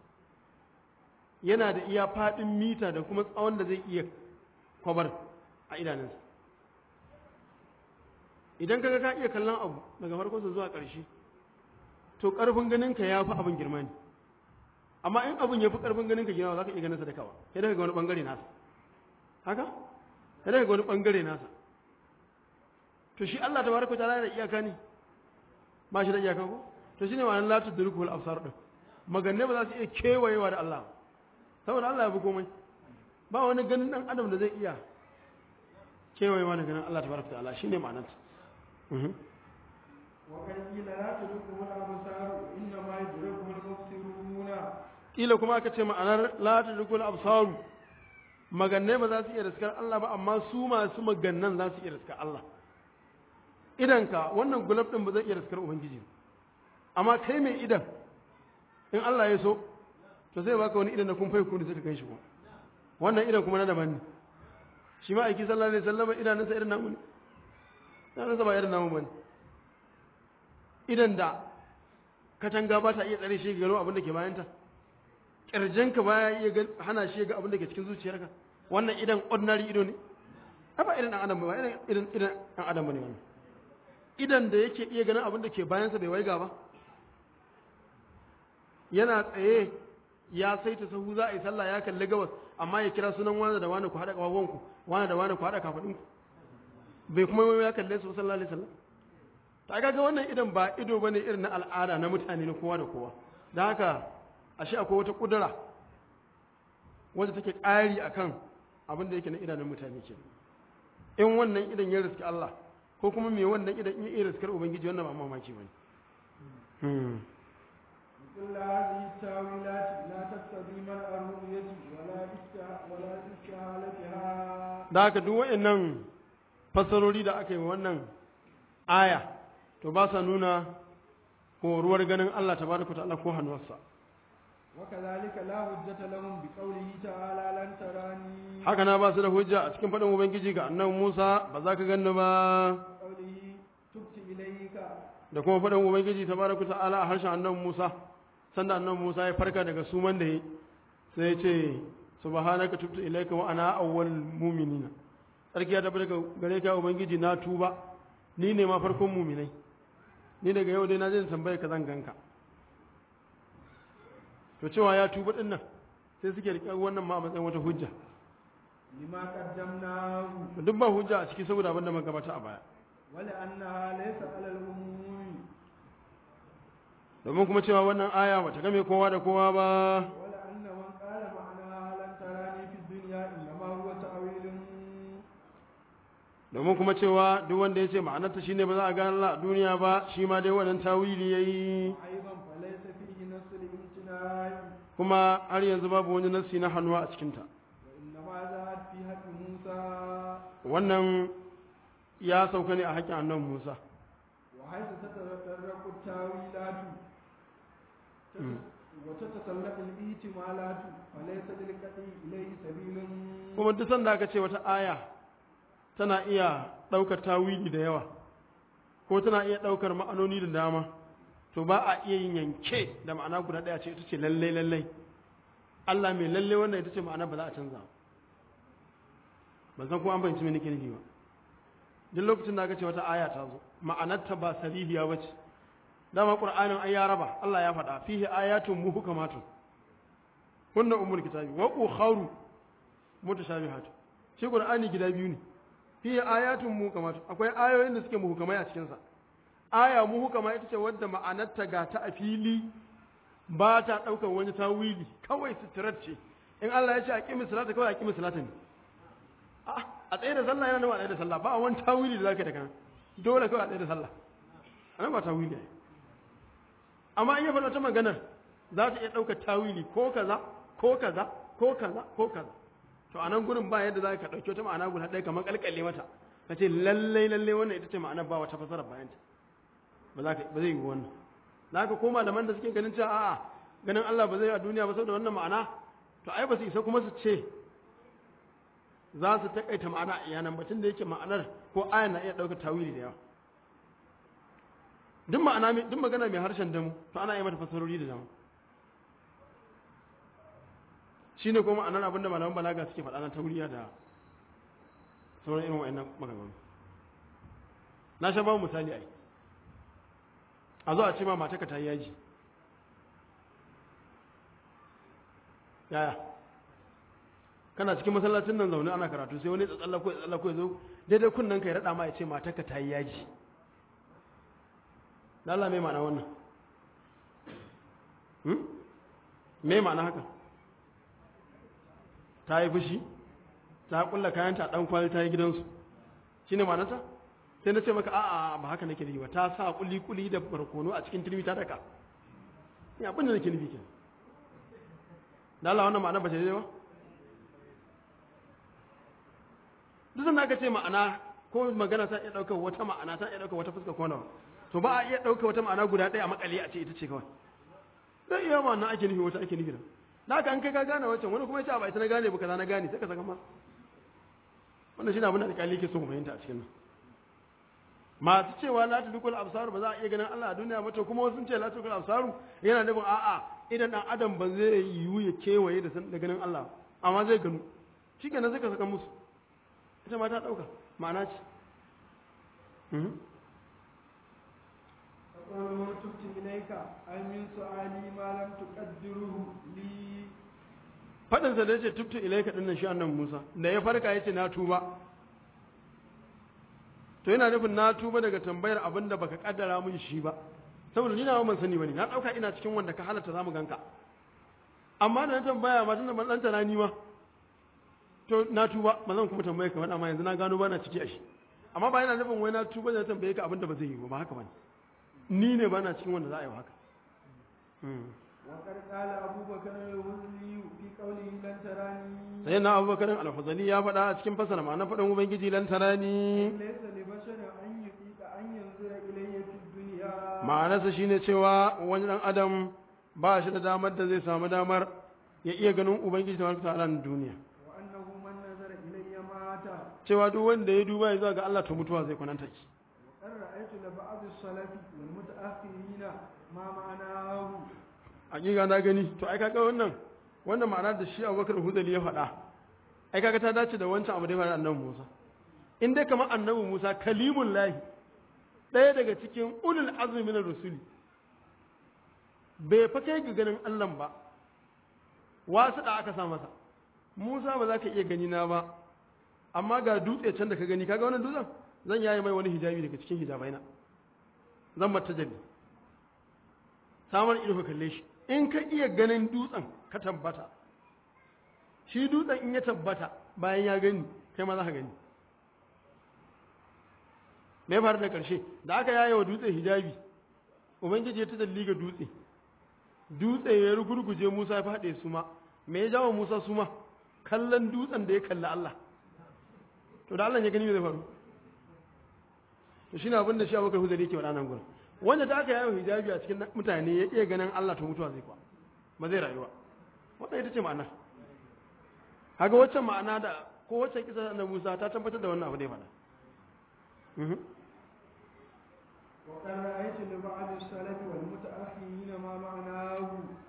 S1: yana da iya faɗin mita da kuma tsawon da zai iya kwabar a idanunsa idan kaga ka iya kallon abu daga farkonsa zuwa ƙarshe to ƙarfin ganinka ya fi abin girma ne amma in abin ya fi ƙarfin ganinka girma za ka iya ganinsa da kawa sai daga wani ɓangare nasa haka sai daga wani ɓangare nasa to shi Allah ta baraka ta'ala da iyaka ne ba shi da iyaka ko to shine ma'anar la tudriku al absar din maganne ba za su iya kewayewa da Allah saboda Allah ya fi komai ba wani ganin dan adam da zai iya kewayewa da ganin Allah tabaraka ta'ala shine ma'anar ta mhm
S2: وقد قيل لا تدركه الأبصار إنما يدركه المبصرون
S1: kila kuma aka ce ma'anar la tudriku al absar maganne ba za su iya riskar Allah ba amma su masu magannan za su iya riskar Allah idanka wannan gulab din ba zai iya riskar ubangiji ba. amma kai mai idan in Allah ya so to zai baka wani idan da kun fai kuni sai ka kai shi kuma wannan idan kuma na daban ne shi ma aiki sallallahu alaihi wasallam idanunsa irin namu ne idanunsa ba irin namu bane idan da katanga ba ta iya tsare shi ga gano abin da ke bayanta kirjinka ba ya iya ga- hana shi ga abin da ke cikin zuciyarka wannan idan ordinary ido ne ai ba irin dan adam ba irin irin irin dan adam bane wannan idan da yake iya ganin abin da ke bayansa bai waiga ba yana tsaye ya saita sahu za a yi sallah ya kalli gabas amma ya kira sunan wani da wani ku haɗa ƙafafuwanku wani da wani ku haɗa kafaɗinku bai kuma yi ya kalle su sallallahu alaihi wasallam ta ga wannan idan ba ido bane irin na al'ada na mutane na kowa da kowa da haka ashe akwai wata kudura wanda take ƙari akan abin da yake na idanun mutane ke in wannan idan ya riski Allah ko kuma me wannan idan in ya riskar ubangiji wannan ba mamaki bane hmm.
S2: كل هذه التاويلات لا تقتضي منع الرؤية ولا استع- ولا استحالتها
S1: da haka duk waɗannan fassarori da aka yi wa wannan aya to ba sa nuna horuwar ganin Allah tabaraka ta'ala ko hannuwarsa
S2: وكذلك لا حجة لهم بقوله تعالى لن تراني
S1: haka na ba su da hujja a cikin faɗin ubangiji ga annabi Musa ba za ka ganni ba
S2: قوله تبت إليك
S1: da kuma faɗin ubangiji tabaraka ta'ala a harshen annabi Musa sanda annabi Musa ya farka daga suman da yi sai ya ce subhanaka tubtu ilayka wa ana awwal mu'minina sarki ya tabbata daga gare ka ubangiji na tuba ni ne ma farkon mu'minai ni daga yau dai na je tambaye ka zan ganka to cewa ya tuba din nan sai suke riƙe wannan ma a matsayin wata hujja
S2: لما قدمناه
S1: duk ba hujja a ciki saboda abin da muka gabata a baya
S2: ولأنها ليس على العموم
S1: domin kuma cewa wannan aya bata game kowa da kowa ba
S2: ولأن من قال معناها لن تراني في الدنيا إنما هو تأويل
S1: domin kuma cewa duk wanda ya ce ma'anarta shine ba za a gane Allah a duniya ba shi ma dai wannan tawili yayi
S2: أيضا فليس فيه نص الامتناع
S1: kuma har yanzu babu wani nassi na hannuwa a cikinta
S2: وإنما ذهب في حق موسى
S1: wannan ya sauka ne a haƙƙin annabi Musa
S2: وحيث تتطرق التاويلات وتتسلق الاحتمالات فليس للقطع إليه سبيل
S1: kuma duk sanda aka ce wata aya tana iya ɗaukar tawili da yawa ko tana iya ɗaukar ma'anoni da dama to ba a iya yin yanke da ma'ana guda ɗaya ce ita ce lallai lallai Allah mai lallai wannan ita ce ma'ana ba za a canza ba zan kuma an fahimci me nake nufi ba duk lokacin da aka ce wata aya ta zo ma'anarta ba sarihiya ba ce dama qur'anin an ya raba Allah ya faɗa fihi ayatun muhkamatun hunna ummul kitabi wa ukharu mutashabihat shi qur'ani gida biyu ne fihi ayatun muhkamatun akwai ayoyin da suke muhkamai a cikin sa aya muhkama ita ce wadda ma'anarta ga ta a fili ba ta daukar wani tawili kawai sitirar ce in Allah ya ce aqimi salata kawai aqimi salata ne a tsaye da sallah yana nawa a tsaye da sallah ba wani tawili da zaka yi daga nan dole kawai a tsaye da sallah anan ba tawili ne amma in ya faɗa ta maganar za ta iya ɗaukar tawili ko kaza ko kaza ko kaza ko kaza to a nan gurin ba yadda za ka ɗauki wata ma'ana guda ɗaya kamar ƙalƙalle mata ka ce lallai lallai wannan ita ce ma'ana ba wata fasara bayanta ba za ka ba zai yi wannan za ka koma da man da suke ganin cewa a'a ganin Allah ba zai yi a duniya ba saboda wannan ma'ana to ai ba su isa kuma su ce za su taƙaita ma'ana a yanan batun da yake ma'anar ko ayan na iya ɗaukar tawili da yawa duk ma'ana duk magana mai harshen damu to ana yi mata fasarori da damu shine kuma ma'anar abin da malaman balaga suke faɗa na tauriya da sauran irin wa'annan maganganu na sha babu misali ai a zo a ce ma mataka ta yi yaji yaya kana cikin masallacin nan zaune ana karatu sai wani tsallako ya tsallako ya zo daidai kunnen ka ya raɗa ma ya ce mataka ta yi yaji da Allah mai ma'ana wannan mai ma'ana haka ta yi fushi ta kulla kayanta dan kwali ta yi gidansu shi ne ma'anata sai na ce maka a'a ba haka nake nufi ba ta sa kuli-kuli da barkono a cikin turmi ta daka ni abin da nake nufi ke da Allah wannan ma'ana ba ce daidai ba duk sanda aka ce ma'ana ko magana ta iya ɗaukar wata ma'ana ta iya ɗaukar wata fuska ko nawa to ba a iya ɗauka wata ma'ana guda ɗaya a makale a ce ita ce kawai zai iya ma'ana ake nufi wata ake nufi da na haka an kai ka gane wancan wani kuma ya ce ba ita na gane ba kaza na gane sai ka saka ma wannan shi ne abin da alƙali ke so mu fahimta a cikin nan masu cewa la tudukul absaru ba za a iya ganin Allah a duniya ba to kuma wasu sun ce la tudukul absaru yana nufin a'a idan dan adam ba zai yiwu ya kewaye da da ganin Allah amma zai gano shikenan sai ka saka musu ita ma ta dauka ma'ana ce
S2: قوله تبت إليك أي من سؤالي ما لم تقدره لي
S1: faɗinsa da ya ce tubtu ilaika ɗin nan shi annan Musa da ya farka ya ce na tuba to yana nufin na tuba daga tambayar abin da baka kaddara mun shi ba saboda ni na ban sani bane na ɗauka ina cikin wanda ka halatta zamu ganka amma da na tambaya ma tunda ban ɗan tana ni ma to na tuba ba zan kuma tambaye ka faɗa ma yanzu na gano ba na ciki a shi amma ba yana nufin wai na tuba da na tambaye ka abin da ba zai yi ba ba haka bane ni ne ba na cikin wanda za a yi haka
S2: وقد قال أبو بكر الهزلي في قوله لن تراني
S1: sai na abubakar alfazali ya faɗa a cikin fasara ma'ana faɗin ubangiji lan tarani
S2: ليس لبشر أن يطيق أن ينظر إلي في الدنيا
S1: ma'anarsa shine cewa wani ɗan adam ba shi da damar da zai samu damar ya iya ganin ubangiji ta wata ta'ala na duniya
S2: وأنه من نظر إلي مات
S1: cewa duk wanda ya duba ya zuwa ga Allah to mutuwa zai kwananta ki
S2: وقد رأيت لبعض السلف والمتأخرين ما معناه
S1: hakika na gani to ai kaga wannan wannan ma'ana da shi Abubakar Hudali ya faɗa ai kaga ta dace da wancan abu da ya faɗa annabi Musa in dai kamar annabi Musa kalimul lahi ɗaya daga cikin ulul azmi minar rusuli bai fa kai ga ganin Allah ba wasu da aka sa masa Musa ba za ka iya gani na ba amma ga dutse can da ka gani kaga wannan dutsen zan yayi mai wani hijabi daga cikin hijabaina zan mata jalli samar ido ka kalle shi in ka iya ganin dutsen ka tabbata shi dutsen in ya tabbata bayan ya gani kai ma za ka gani me ya faru da ƙarshe da aka yaye wa dutse hijabi ubangiji ya ta dalli ga dutse dutse ya rugurguje musa ya faɗe su ma me ya jawo musa su ma kallon dutsen da ya kalli allah to da allah ya gani me zai faru to shi ne abin da shi abokan huzari ke waɗannan gurin wanda da aka yawo hijabi a cikin mutane ya iya ganin Allah to mutuwa zai kwa ba zai rayuwa wannan ita ce ma'ana kaga wacce ma'ana da ko wacce kisa na Musa ta tabbatar da wannan abu da ya faɗa
S2: وقد رأيت لبعض السلف والمتأخرين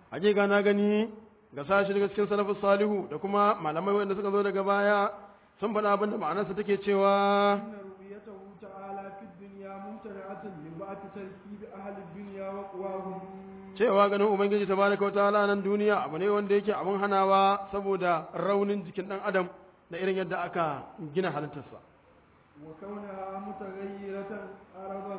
S1: hakika na gani ga sashi daga cikin salafus salihu da kuma malamai wanda suka zo daga baya sun faɗa abin da ma'anarsa take cewa
S2: إن رؤيته تعالى في الدنيا ممتنعة لبعث تركيب أهل الدنيا وقواهم
S1: cewa ganin ubangiji tabaraka wa ta'ala nan duniya abu ne wanda yake abin hanawa saboda raunin jikin dan adam da irin yadda aka gina halittarsa
S2: وكونها متغيرة عرضا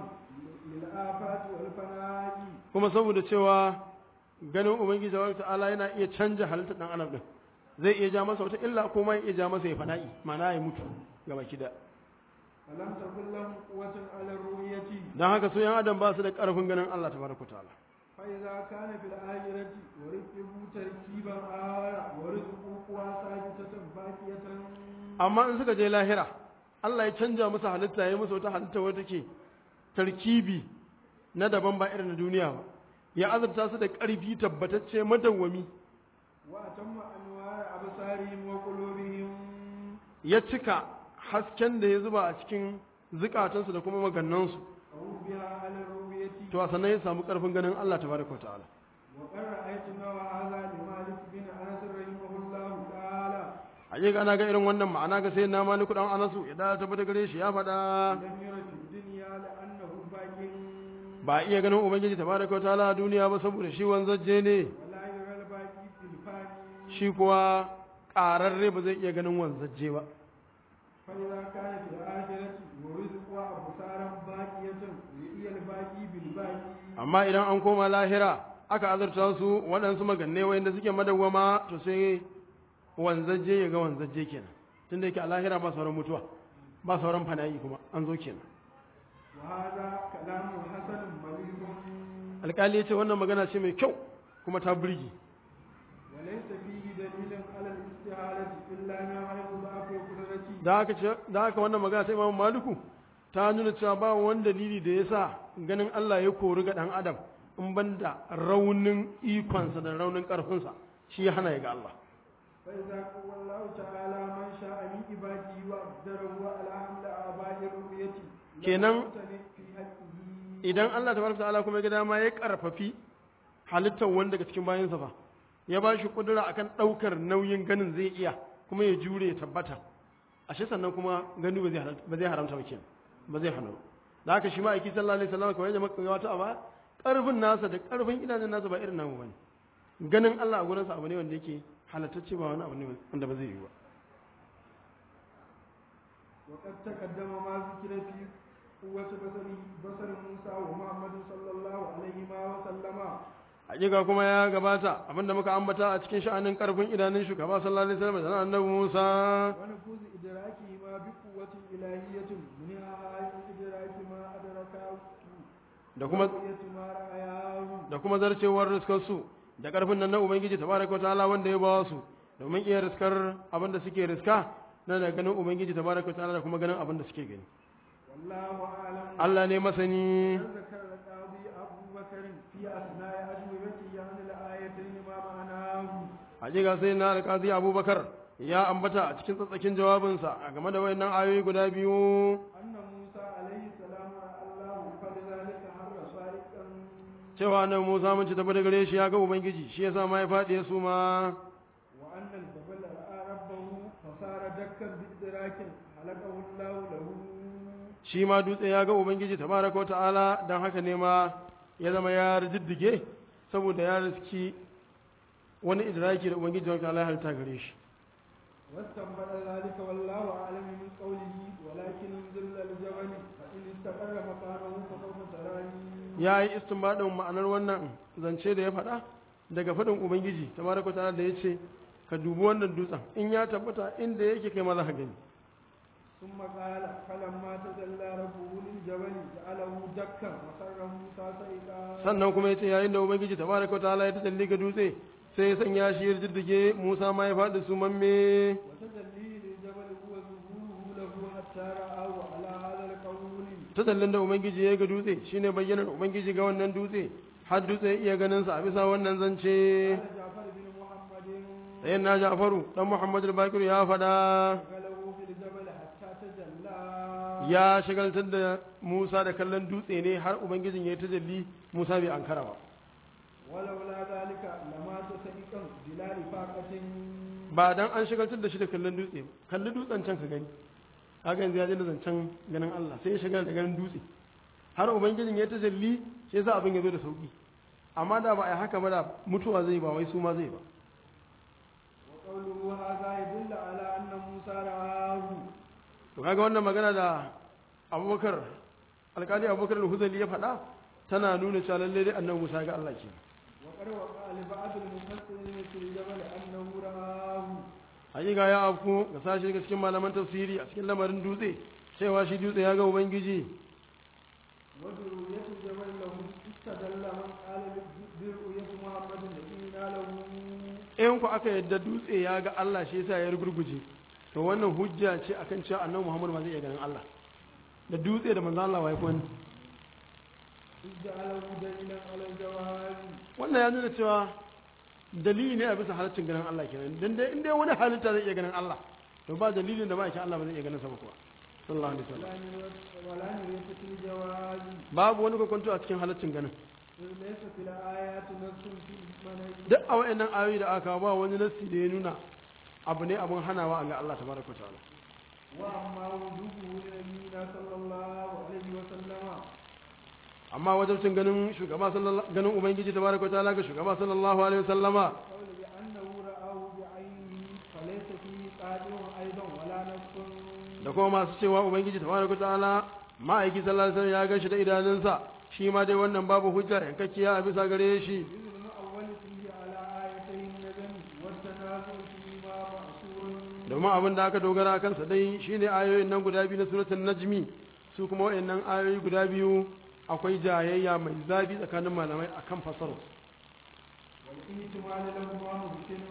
S2: للآفات والفناء
S1: kuma saboda cewa ganin ubangiji tabaraka wa ta'ala yana iya canja halittar dan adam din zai iya ja masa wata illa ko ma ya iya ja masa ya fana'i ma'ana ya mutu gaba kida
S2: فلم تكن لهم قوة على الرؤية
S1: dan haka su yan adam ba su da karfin ganin Allah tabaraka wa ta'ala
S2: فإذا كان في الآخرة وركبوا تركيبا آخر ورزقوا قوى ثابتة باقية
S1: amma in suka je lahira Allah ya canja musu halitta ya musu wata halitta wadda take tarkibi na daban ba irin na duniya ba ya azurta su da ƙarfi tabbatacce madawwami
S2: وأتم أنوار أبصارهم وقلوبهم
S1: ya cika hasken da ya zuba a cikin zukatansu da kuma magannansu
S2: أو بها على الرؤية
S1: to a sannan ya samu ƙarfin ganin Allah tabaraka wa ta'ala
S2: وقد رأيت نوع هذا لمالك بن أنس رحمه الله تعالى
S1: hakika ana ga irin wannan ma'ana ga sai na maliku dan anasu ya da tabbata gare shi ya faɗa
S2: لم ير في الدنيا لأنه باق
S1: ba iya ganin ubangiji tabaraka wa ta'ala a duniya ba saboda shi wanzaje ne
S2: ولا يرى الباقي في الفاني
S1: shi kuwa ƙararre ba zai iya ganin wanzaje ba
S2: فإذا كان في الآخرة ورزقها أبصارا باقية رؤي الباقي بالباقي
S1: amma idan an koma lahira aka azurta su waɗansu maganne wayanda suke madawwama to sai wanzaje ya ga wanzaje kenan tunda yake a lahira ba sauran mutuwa ba sauran fana'i kuma an zo kenan
S2: وهذا كلام حسن مليح
S1: alƙali ya ce wannan magana ce mai kyau kuma ta burge
S2: وليس فيه دليل على الاستعارة إلا ما حيث ضعف قدرتي
S1: da haka ce da haka wannan magana ta Imam Maliku ta nuna cewa ba wani dalili da yasa ganin Allah ya kori ga dan adam in banda raunin ikonsa da raunin karfinsa shi ya hana ya ga Allah
S2: فإذا قوى الله تعالى من شاء من عباده وأقدره على حمل آباء الرؤية لم
S1: Kenan-
S2: يمتنع في حقه
S1: idan Allah tabaraka ta'ala kuma ya ga dama ya karfafi halittar wanda daga cikin bayansa fa ya ba shi kudura akan daukar nauyin ganin zai iya kuma ya jure ya tabbata ashe sannan kuma gani ba zai haramta ba zai haramta ba kenan ba zai hana ba da haka shi ma aiki sallallahu alaihi wasallam kamar yadda muka ga wata a baya karfin nasa da karfin idanun nasa ba irin namu bane ganin Allah a gurinsa abu ne wanda yake halattacce ba wani abu ne wanda ba zai yi ba
S2: وقد تقدم ما ذكر في قوة بصر بصر موسى ومحمد صلى الله عليه وسلم
S1: hakika kuma ya gabata abinda muka ambata a cikin sha'anin karfin idanun shugaba sallallahu alaihi wasallam da annabi Musa
S2: ونفوذ إدراكهما بقوة إلهية منها إدراك ما أدركه
S1: da kuma
S2: ورؤية ما رأياه
S1: da kuma zarcewar riskarsu da karfin nan na ubangiji tabaraka ta'ala wanda ya ba su domin iya riskar abinda suke riska na da ganin ubangiji tabaraka ta'ala da kuma ganin abinda suke gani
S2: والله أعلم
S1: Allah ne masani
S2: ذكر القاضي أبو بكر في أثناء أجوبته عن الآيتين ما معناه
S1: hakika sai na alƙazi abubakar ya ambata a cikin tsatsakin jawabinsa a game da wayannan ayoyi guda biyu
S2: أن موسى عليه السلام رأى الله فلذلك حر صائقا
S1: cewa nan Musa mun ci tafi da gare shi ya ga ubangiji shi yasa ma ya faɗi ya suma
S2: وأن الجبل رأى ربه فصار دكا بإدراك خلقه الله له
S1: shi ma dutse ya ga ubangiji tabaraka wa ta'ala dan haka ne ma ya zama ya riddige saboda ya riski wani idraki da ubangiji wa ta'ala ya halitta gare shi
S2: واستنبط ذلك والله أعلم من قوله ولكن انزل الجبل فإن استقر مكانه فسوف تراني
S1: ya yi istinbadin ma'anar wannan zance da ya faɗa daga faɗin ubangiji tabaraka wa ta'ala da ya ce ka dubi wannan dutsen in ya tabbata inda yake kai ma za ka gani
S2: ثم قال فلما تجلى ربه للجبل جعله دكا وخر موسى صعقا
S1: sannan kuma ya ce yayin da ubangiji tabaraka wa ta'ala ya tajalli ga dutse sai ya sanya shi ya jiddige Musa ma ya faɗi su mamme
S2: وتجليه للجبل هو ظهوره له حتى رآه على هذا القول
S1: tajallin da ubangiji ya ga dutse shine bayyanar ubangiji ga wannan dutse har dutse ya iya ganin sa a bisa wannan zance
S2: قال جعفر بن محمد
S1: sai na Ja'faru dan Muhammad al-Bakir ya faɗa
S2: غلوا في الجبل حتى تجلى
S1: ya shagaltar da Musa da kallon dutse ne har ubangijin ya yi tajalli Musa bai ankara ba
S2: ولولا ذلك لما
S1: ba dan an shigaltar da shi da kallon dutse ba kalli dutsen can ka gani haka yanzu ya je da zancen ganin Allah sai ya shigar da ganin dutse har ubangijin ya tajalli shi yasa abin ya zo da sauki amma da ba a yi haka ba da mutuwa zai ba wai su ma zai ba
S2: وقوله هذا يدل على أن موسى رآه
S1: to kaga wannan magana da abubakar alkali abubakar al-huzali ya faɗa tana nuna cewa lalle dai annabi musa ga Allah ke
S2: وقد وقع لبعض المفسرين في الجبل أنه رآه
S1: hakika ya afku ga sashi daga cikin malaman tafsiri a cikin lamarin dutse cewa shi dutse ya ga ubangiji
S2: وبرؤية الجبل له استدل من قال برؤية محمد نبينا له
S1: in ku aka yadda dutse ya ga Allah shi yasa ya rugurguje to wannan hujja ce akan cewa annabi Muhammad ma zai iya ganin Allah da dutse da manzo Allah wai kun
S2: إذ جعله دليلا على الجواز
S1: wannan ya nuna cewa dalili ne a bisa halaccin ganin Allah kenan dan dai in dai wani halitta zai iya ganin Allah to ba dalilin da ba shi Allah ba zai iya ganin sa ba kuwa sallallahu alaihi wasallam
S2: ولا نريد- ولا نريد في الجواز
S1: babu wani kokonto a cikin halaccin ganin
S2: إذ ليس في الآيات نص في المنهج
S1: duk a wayannan ayoyi da aka kawo ba wani nassi da ya nuna abu ne abun hanawa a ga Allah tabaraka wa ta'ala
S2: وأما وجوده لنبينا صلى الله عليه وسلم
S1: amma wajen cin ganin shugaba sallallahu ganin ubangiji tabaraka wa ta'ala ga shugaba sallallahu alaihi wasallama
S2: قول بأنه رآه بعينه فليس فيه قادر أيضا ولا نص
S1: da kuma masu cewa ubangiji tabaraka wa ta'ala ma'aiki sallallahu alaihi wasallam ya gashi da idanunsa shi ma dai wannan babu hujja yankakkiya a bisa gare shi
S2: إذ المؤول فيه على آيتي النجم والتنازل فيما مأثور
S1: domin abin da aka dogara kansa dai shine ayoyin nan guda biyu na suratul najmi su kuma wayannan ayoyi guda biyu akwai jayayya mai zafi tsakanin malamai akan fasaru
S2: والاحتمال لهما ممكن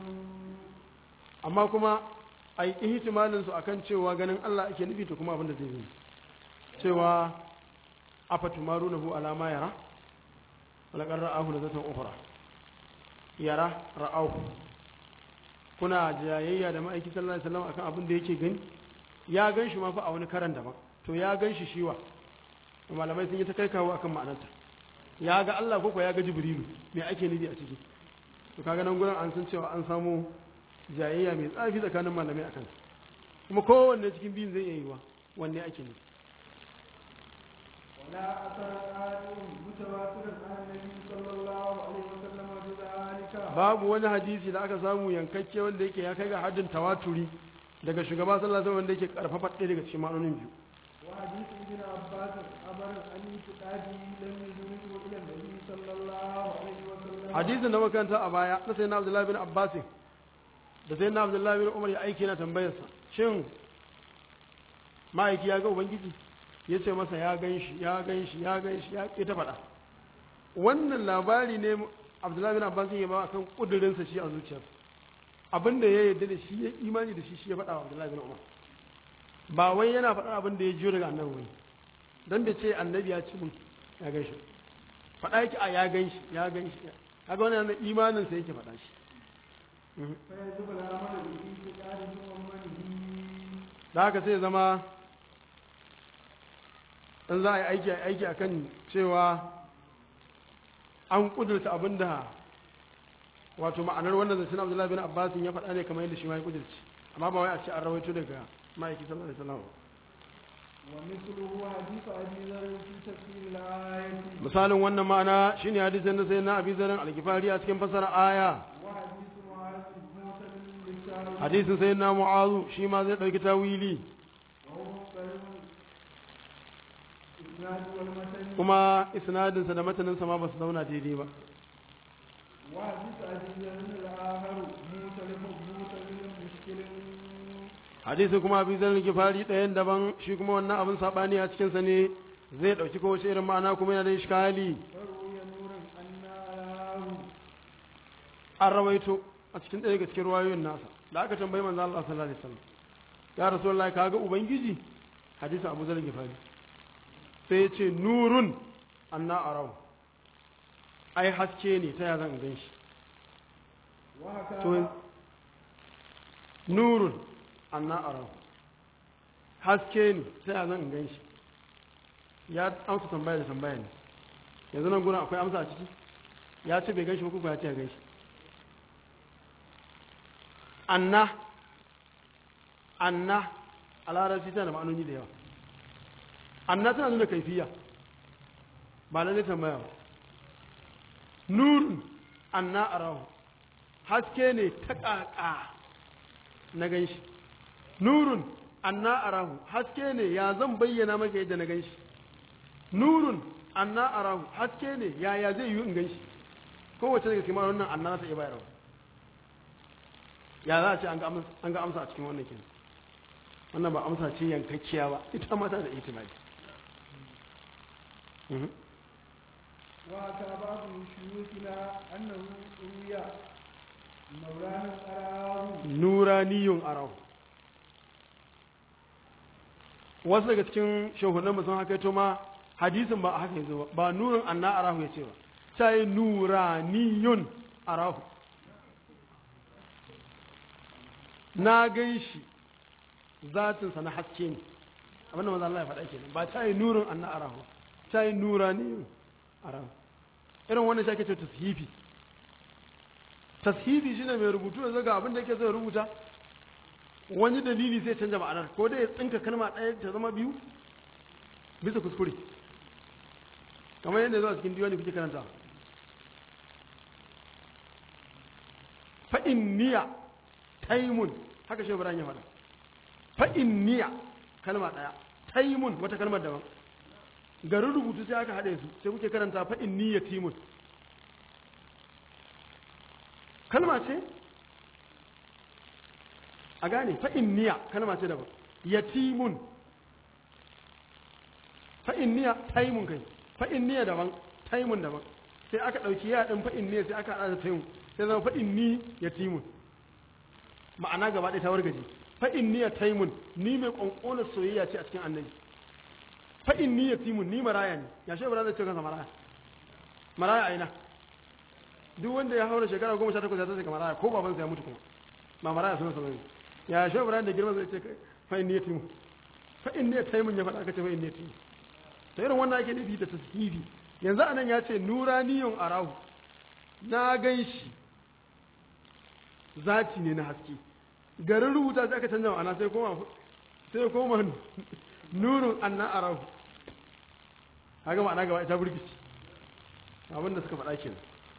S1: amma kuma a yi ihtimalin su akan cewa ganin Allah ake nufi to kuma abin da zai yi cewa afatumarunahu ala ma yara wala qad ra'ahu nazatan ukhra yara ra'ahu kuna jayayya da ma'aiki sallallahu alaihi wasallam akan abin da yake gani ya gan shi ma fa a wani karan daban to ya gan shi shiwa to malamai sun yi ta kai kawo akan ma'anarta ya ga Allah ko ko ya ga Jibrilu me ake nufi a ciki to kaga nan gurin an san cewa an samu jayayya mai tsafi tsakanin malamai akan kuma kowanne cikin biyun zai iya yiwa wanne ake nufi
S2: ولا أثر قادر متواتر عن النبي صلى الله عليه وسلم بذلك
S1: babu wani hadisi da aka samu yankakke wanda yake ya kai ga haddin tawaturi daga shugaba sallallahu alaihi wasallam wanda yake karfafa ɗaya daga cikin ma'anonin biyu
S2: وحديث ابن عباس أمر أن اعتقاده لم يدركه إلى النبي صلى الله عليه وسلم
S1: hadisin da makanta a baya na sayyidina abdullahi bin abbas da sayyidina abdullahi bin umar ya aiki na tambayarsa shin ma'aiki ya ga ubangiji ya ce masa ya gan shi ya gan shi ya gan shi ya ƙi ta faɗa wannan labari ne abdullahi bin abbas ya ba kan ƙudurinsa shi a zuciyarsa abin da ya yarda da shi ya imani da shi shi ya faɗa wa abdullahi bin umar ba wai yana faɗar abin da ya jiyo daga annabi wani don da ce annabi ya ci mun ya gan shi faɗa yake a ya gan shi ya gan shi kaga wannan imanin sa yake faɗa shi
S2: فيجب العمل باعتقاده ومنه
S1: da haka sai zama in za a yi aiki a yi aiki akan cewa an kudurta abin da wato ma'anar wannan zancen abdullahi bin abbas ya faɗa ne kamar yadda shi ma ya kudurci amma ba wai a ce an rawaito daga ma'aiki sallallahu alaihi wasallam
S2: ومثله حديث أبي ذر في تفسير الآية
S1: misalin wannan ma'ana shine hadisin da sai na abi zarin alkifari a cikin fasara aya
S2: وحديث معاذ موسى للتاويل
S1: hadisin sai na mu'azu shi ma zai ɗauki tawili
S2: وهو مختلف إسناد والمتن
S1: kuma isnadinsa da mataninsa ma ba su zauna daidai ba
S2: وحديث أبي ذر الآخر مختلف مختلف مشكل
S1: hadisi kuma abin zan gifari ɗayan daban shi kuma wannan abin saɓani a cikinsa ne zai ɗauki kowace irin ma'ana kuma yana da ishkali
S2: فروي نور أن أراه
S1: an rawaito a cikin ɗaya daga cikin ruwayoyin nasa da aka tambayi manzo Allah sallallahu alaihi wasallam ya rasulullahi kaga ubangiji hadisi abu zan gifari sai ya ce nurun anna arau ai haske ne ta ya zan gan shi
S2: وهكذا
S1: to nurun anna arau haske ne ta ya zan gan shi ya amsa tambaya da tambaya ne yanzu nan gurin akwai amsa a ciki ya ce bai gan shi ba kuka ya ce ya gan shi anna anna a larabci tana da ma'anoni da yawa anna tana nuna kaifiya ba lalle tambaya ba nurun anna arahu haske ne ta ƙaƙa na ganshi nurun anna arahu haske ne ya zan bayyana maka yadda na ganshi nurun anna arahu haske ne ya ya zai yi in ganshi kowace daga cikin wannan anna ta iya bayarwa ya za a ce an ga amsa a cikin wannan kenan wannan ba amsa ce yankakkiya ba ita mata da itimadi
S2: وأتى بعض شيوخنا أنه روي مولانا أراه
S1: nuraniyun arahu wasu daga cikin shahunan musamman haka yato ma hadisin ba a haka yanzu ba ba nurin anna arahu ya ce ba ta yi nuraniyun arahu na gan shi zatinsa na haske ne abinda maza Allah ya faɗa kenan ba ta yi nurin anna arahu ta yi nuraniyun arahu irin wannan shi ake ce tashifi tashifi shine mai rubutu yanzu ga abin da yake zai rubuta wani dalili zai canja ma'anar ko dai ya tsinka kalma ɗaya ta zama biyu bisa kuskure kamar yadda zuwa cikin diwani kuke karanta fa'in niya taimun haka shi ya faɗa fa'in niya kalma ɗaya taimun wata kalmar daban garin rubutu sai aka haɗe su sai kuke karanta fa'in niya timun kalma ce a gane fa'in niya kalma ce daban yatimun fa'in niya taimun kai fa'in niya daban taimun daban sai aka ɗauki ya ɗin fa'in niya sai aka haɗa da taimun sai zama fa'in ni yatimun ma'ana gaba ɗaya ta wargaje fa'in niya taimun ni mai ƙwanƙonar soyayya ce a cikin annabi fa'in ni yatimun ni maraya ne ya shi ibrahim zai ce kansa maraya maraya a ina duk wanda ya haura shekara goma sha takwas ya tashi maraya ko babansa ya mutu kuma ba maraya suna sa bane ya shi ibrahim da girma zai ce fa'in ni yatimun fa'in ni yatimun ya faɗa aka ce fa'in ni yatimun ta irin wannan ake nufi da tashifi yanzu anan ya ce nuraniyun arahu na gan shi zati ne na haske garin rubuta sai aka canza ma'ana sai koma sai koma nurun anna arahu haka ma'ana gaba ita burgici abin da suka faɗa ke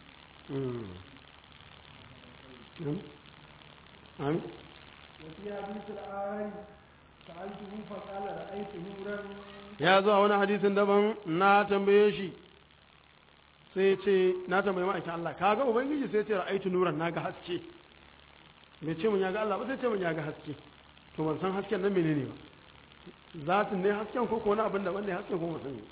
S1: amin
S2: وفي حديث الآي سألته فقال رأيت نورا
S1: ya zo a wani hadisin daban na tambaye shi sai ce na tambaye ma'aikin Allah ka ga ubangiji sai ce ra'aitu nuran na ga haske bai ce mun ya ga Allah ba sai ce mun ya ga haske to ban san hasken nan menene ba zatin ne hasken ko ko wani abin da wanda hasken ko ban sani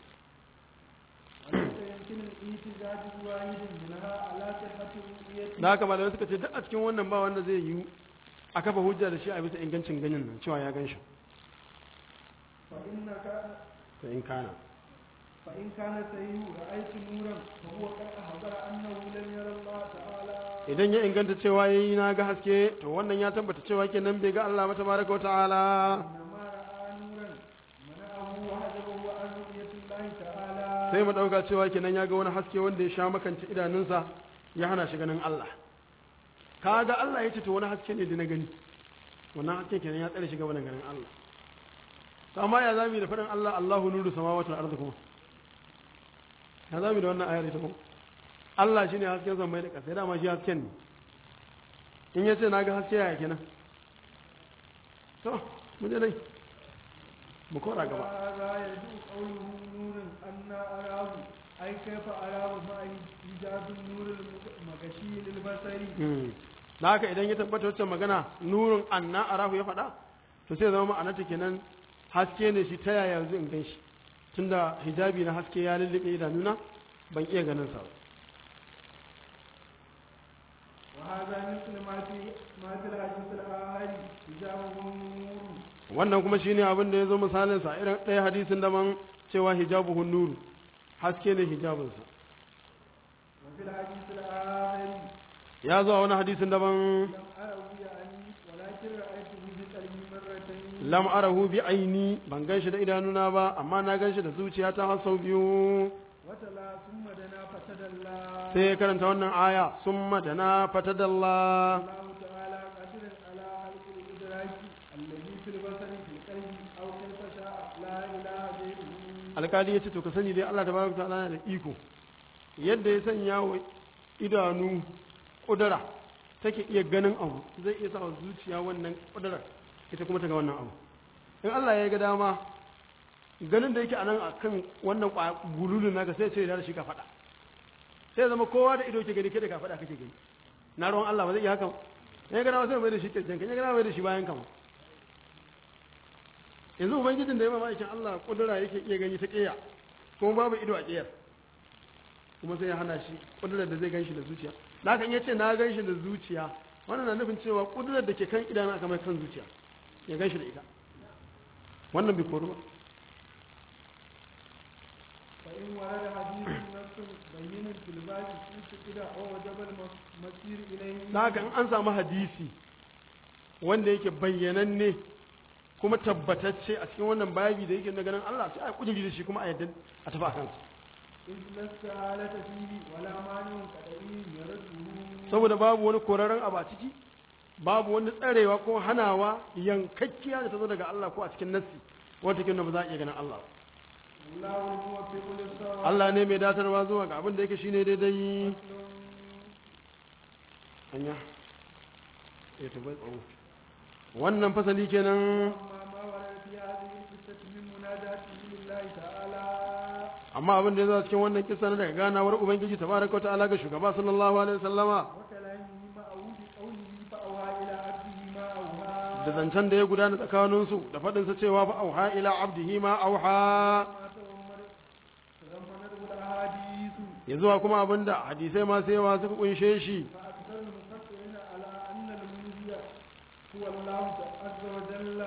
S2: وليس يمكن الاحتجاج بواحد منها على صحة الرؤية
S1: da haka malamai suka ce duk a cikin wannan ba wanda zai yi a kafa hujja da shi a bisa ingancin ganin nan cewa ya gan shi
S2: فإن كان
S1: da in kana
S2: فإن كان سيء رأيت نورا فهو قد أخبر أنه لم يرى الله تعالى
S1: idan ya inganta cewa yayi na ga haske to wannan ya tabbata cewa kenan bai ga Allah ba tabaraka wa ta'ala
S2: إنما رأى نورا منعه وحجبه عن رؤية الله تعالى
S1: sai mu dauka cewa kenan ya ga wani haske wanda ya sha makance idanunsa ya hana shi ganin Allah kaga Allah ya ce to wani haske ne da na gani wannan haske kenan ya tsare shi gaban ganin Allah to amma ya zami da faɗin Allah Allahu nuru samawati wal ardi kuma ya zami da wannan ayar ita kuma Allah shine hasken zamai da ƙasa dama shi hasken ne in yace na ga haske ya kenan to mu je dai mu kora gaba
S2: هذا يدعو قوله نور أن أراه أي كيف أراه مع إيجاد النور المغشي للبصر
S1: da haka idan ya tabbata wacce magana nurin anna arahu ya faɗa to sai zama ma'anarta kenan haske ne shi ta yaya yanzu in gan shi tunda hijabi na haske ya lullube idanuna ban iya ganin sa ba
S2: وهذا مثل ما في ما في الحديث الآخر حجابه نور
S1: wannan kuma shine abin da ya zo misalin sa irin ɗaya hadisin daban cewa hijabuhun nuru haske ne hijabinsa
S2: وفي الحديث الآخر
S1: ya zo a wani hadisin daban
S2: لم أره يعني ولكن رأيته بقلبي مرتين
S1: lam arahu bi aini ban gan shi da idanuna ba amma na gan shi da zuciyata har sau biyu
S2: وتلا ثم دنا فتدلى
S1: sai ya karanta wannan aya summa dana fatadalla
S2: الله تعالى قادر على في البصر في القلب أو كيف شاء لا إله غيره
S1: alkali ya ce to ka sani dai Allah tabaraka ta'ala yana da iko yadda ya sanya wa idanu kudura take iya ganin abu zai iya sa wa zuciya wannan kudurar ita kuma ta ga wannan abu in Allah ya ga dama ganin da yake a nan a kan wannan gululun naka sai ce da shi ka faɗa sai zama kowa da ido ke gani kai da ka faɗa kake gani na ruwan Allah ba zai iya haka ya ga dama sai mai da shi kirkin ya ga dama mai da shi bayan kama yanzu ubangijin da ya mamakin Allah kudura yake iya gani ta ƙiya kuma babu ido a ƙiyar kuma sai ya hana shi kudurar da zai ganshi da zuciya na kan yace na ganshi da zuciya wannan na nufin cewa kudurar da ke kan idanu aka mai kan zuciya ya ganshi da ita wannan bai koru ba
S2: فإن ورد حديث نص بين في الباب في كده أو وجب المسير إليه
S1: na haka in an samu hadisi wanda yake bayyananne kuma tabbatacce a cikin wannan babi da yake na ganin Allah sai a kudiri da shi kuma a yadda a tafi a kansa
S2: إذ لا استعالة فيه ولا مانع قدري يرده
S1: saboda babu wani koraren abu a ciki babu wani tsarewa ko hanawa yankakkiya da ta zo daga Allah ko a cikin nassi wata kin ba za a iya ganin Allah ba.
S2: الله الموفق للصواب
S1: Allah ne mai datarwa zuwa ga abin da yake shine daidai hanya ya tabai tsaro wannan fasali kenan
S2: أما ما ورد في هذه القصة من مناجاته لله تعالى
S1: amma abin da ya zo a cikin wannan kisa na daga ganawar ubangiji tabaraka wa ta'ala ga shugaba sallallahu alaihi wasallama
S2: وكلامه معه بقوله فأوحى إلى عبده ما أوحى
S1: da zancen da ya gudana tsakaninsu da faɗinsa cewa fa auha ila abdihi ma auha
S2: ما تضمن- تضمنته الأحاديث
S1: ya zuwa kuma abinda hadisai masu yawa suka kunshe shi
S2: فأكثر المفكرين على أن المنزل هو الله عز وجل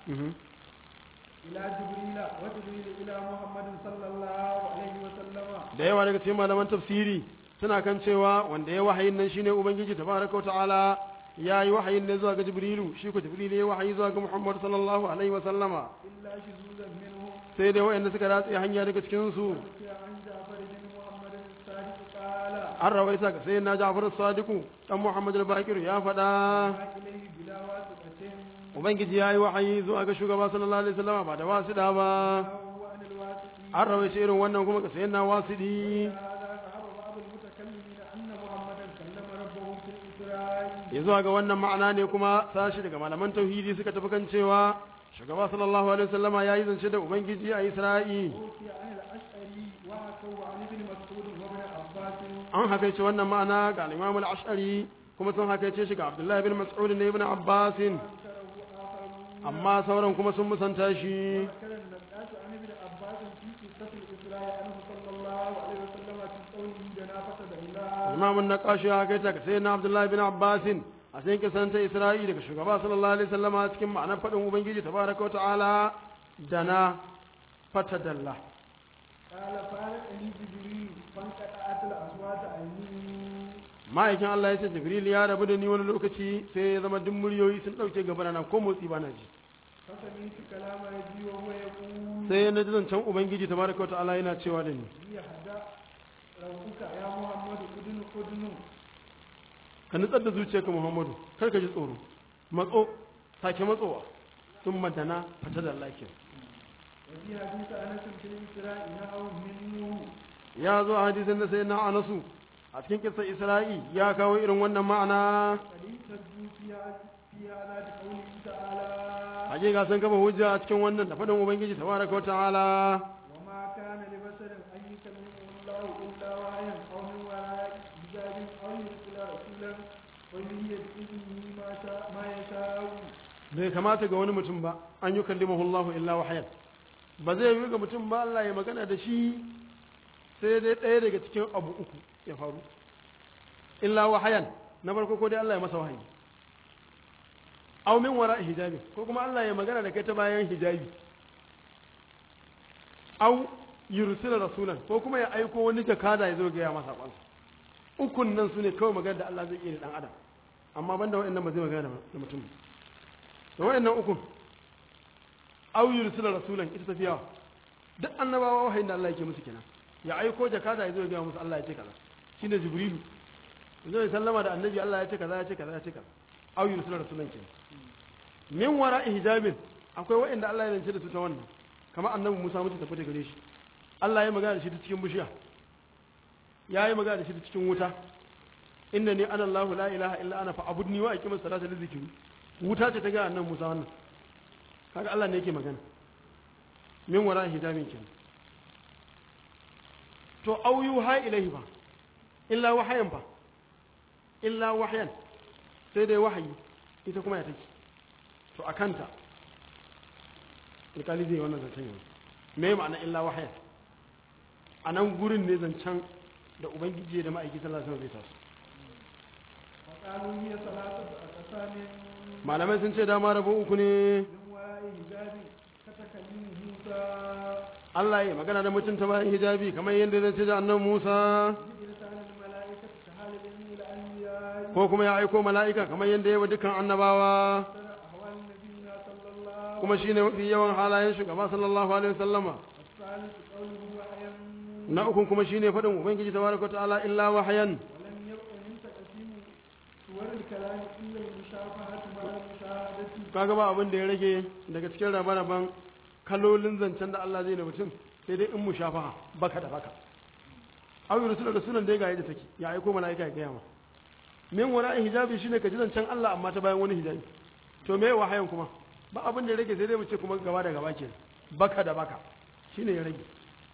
S2: إلى جبريل وجبريل إلى محمد صلى الله عليه وسلم
S1: da yawa daga cikin malaman tafsiri suna kan cewa wanda ya wahayin nan shine ubangiji tabaraka wa ta'ala ya yi wahayin ne zuwa ga jibrilu shi ko jibrilu ya wahayi zuwa ga muhammad sallallahu alaihi wa sallama
S2: إلا شذوذا منهم
S1: sai dai wayanda suka ratse hanya daga cikin su
S2: حكي عن جعفر بن محمد الصادق قال
S1: an rawaita ga sayyidina ja'far as-sadiq dan muhammad al-bakir ya faɗa
S2: ما إليه بلا واسطة
S1: ubangiji ya yi wahayi zuwa ga shugaba sallallahu alaihi wasallama ba da wasiɗa ba
S2: وهو عن الواسطي
S1: an rawaita irin wannan kuma ga sayyidina wasidi
S2: هذا ذهب بعض المتكلمين أن محمدا كلم ربه في الإسراء
S1: ya zuwa ga wannan ma'ana ne kuma sashi daga malaman tauhidi suka tafi kan cewa shugaba sallallahu alaihi wasallama ya yi zance da ubangiji a isra'i
S2: وحكي عن الأشعري وحكوا عن ابن مسعود وابن عباس
S1: an hakaice wannan ma'ana ga al-imam al-ash'ari kuma sun hakaice shi ga abdullahi bin mas'ud da ibn abbas
S2: أنكره آخرون
S1: amma sauran kuma sun musanta shi
S2: ذكر النقاش عن ابن عباس في قصة الإسراء عنه صلى الله عليه وسلم في قوله جنافة الله
S1: imam an-naqashi ya hakaita ga sayyidina abdullahi bin abbas a cikin kisan ta isra'i daga shugaba sallallahu alaihi wasallama cikin ma'anar fadin ubangiji tabaraka wa ta'ala dana fatadalla
S2: قال فارقني جبريل فانقطعت الأصوات عني
S1: ma'aikin Allah ya ce Jibril ya rabu da ni wani lokaci sai ya zama duk muryoyi sun ɗauke gaba na ko motsi ba na ji
S2: فسمعت كلام ربي وهو يقول
S1: sai na ji zancen Ubangiji tabaraka wa ta'ala yana cewa da ni
S2: ليهدأ روحك يا محمد أدن أدن
S1: ka nutsar da zuciyarka Muhammadu kar ka ji tsoro matso sake matsowa sun madana fata da lafiya
S2: وفي حديث أنس في الإسراء نحو منه
S1: ya zo a hadisin da sai na anasu a cikin kisa Isra'i ya kawo irin wannan ma'ana
S2: قد اهتدوا فيها في هذا بقوله تعالى
S1: hakika sun kafa hujja a cikin wannan da faɗin Ubangiji tabaraka wa ta'ala
S2: وما كان لبشر أن يكلمه الله إلا وحيا أو من وراء حجاب أو يرسل رسولا ويهي بإذنه ما شاء ما يشاء
S1: bai kamata ga wani mutum ba an yi kallimahu Allah illa wahayan ba zai yi ga mutum ba Allah ya magana da shi sai dai ɗaya daga cikin abu uku ya faru illa wahayan na farko ko dai Allah ya masa wahayi aw min wara hijabi ko kuma Allah ya magana da kai ta bayan hijabi aw yursila rasulan ko kuma ya aiko wani jakada ya zo ga ya masa kwansa ukun nan sune kawai magana da Allah zai iya da dan adam amma banda waɗannan ba zai magana da mutum ba da waɗannan ukun aw yursila rasulan ita tafiya duk annabawa wahayin da Allah yake musu kenan ya aiko jakada ya zo ga musu Allah ya ce kaza shine jibrilu zai sallama da annabi Allah ya ce kaza ya ce kaza ya ce kaza aw yursila rasulan kenan min wara hijabin akwai waɗanda Allah ya zance da su ta wannan kamar annabi Musa mutu tafi da gare shi Allah ya magana da shi ta cikin bishiya ya yi magana da shi ta cikin wuta inna ni ana Allah la ilaha illa ana fa'budni wa aqimus salata li zikri wuta ce ta ga annabi Musa wannan kaga Allah ne yake magana min wara hijabin kenan to au yuha ilaihi ba illa wahayan ba illa wahayan sai dai wahayi ita kuma ya take to a kanta alkali zai wannan zancen yanzu me ma'ana illa wahayan a nan gurin ne zancen da ubangiji da ma'aiki sallallahu alaihi wasallam zai taso
S2: وقالوا هي ثلاثة أقسام
S1: malamai sun ce dama rabo uku ne
S2: من وراء حجاب كتكلم موسى
S1: Allah ya magana da mutum ta bayan hijabi kamar yadda zai ce da annan Musa
S2: بلسان الملائكة كحال العلم الأنبياء
S1: ko kuma ya aiko mala'ika kamar yadda ya wa dukkan annabawa
S2: أحسن أحوال نبينا صلى الله
S1: kuma shine mafi yawan halayen shugaba sallallahu alaihi wasallama
S2: الثالث قوله وحيا
S1: na ukun kuma shine faɗin ubangiji tabaraka ta'ala illa wahayan
S2: ولم يبق من تقسيم صور الكلام إلا المشافهة مع المشاهدة
S1: kaga ba abin da ya rage daga cikin rabe-raben kalolin zancen da Allah zai na mutum sai dai in mu shafa baka da baka aw yursilu rasulan da ga yadda take ya aiko malaika ya gaya ma min wara hijabi shine ka ji zancen Allah amma ta bayan wani hijabi to me wahayin kuma ba abin da ya rage sai dai mu ce kuma gaba da gaba ke baka da baka shine ya rage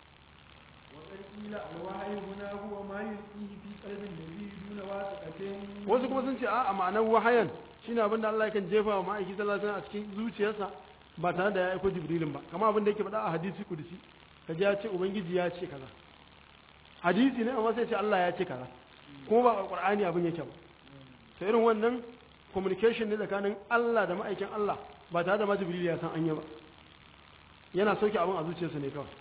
S2: وقد قيل الوحي هنا هو ما يلقيه في قلب النبي دون واسطة
S1: wasu kuma sun ce a a ma'anar wahayan shine abin da Allah yakan jefa wa ma'aiki sallallahu alaihi wasallam a cikin zuciyarsa ba tare da ya aiko jibrilin ba kamar abin da yake faɗa a hadisi kudusi kaji ya ce ubangiji ya ce kaza hadisi ne amma sai ce Allah ya ce kaza kuma ba a qur'ani abin yake ba sai irin wannan communication ne tsakanin Allah da ma'aikin Allah ba tare da ma jibril ya san anya ba yana sauke abin a zuciyarsa ne kawai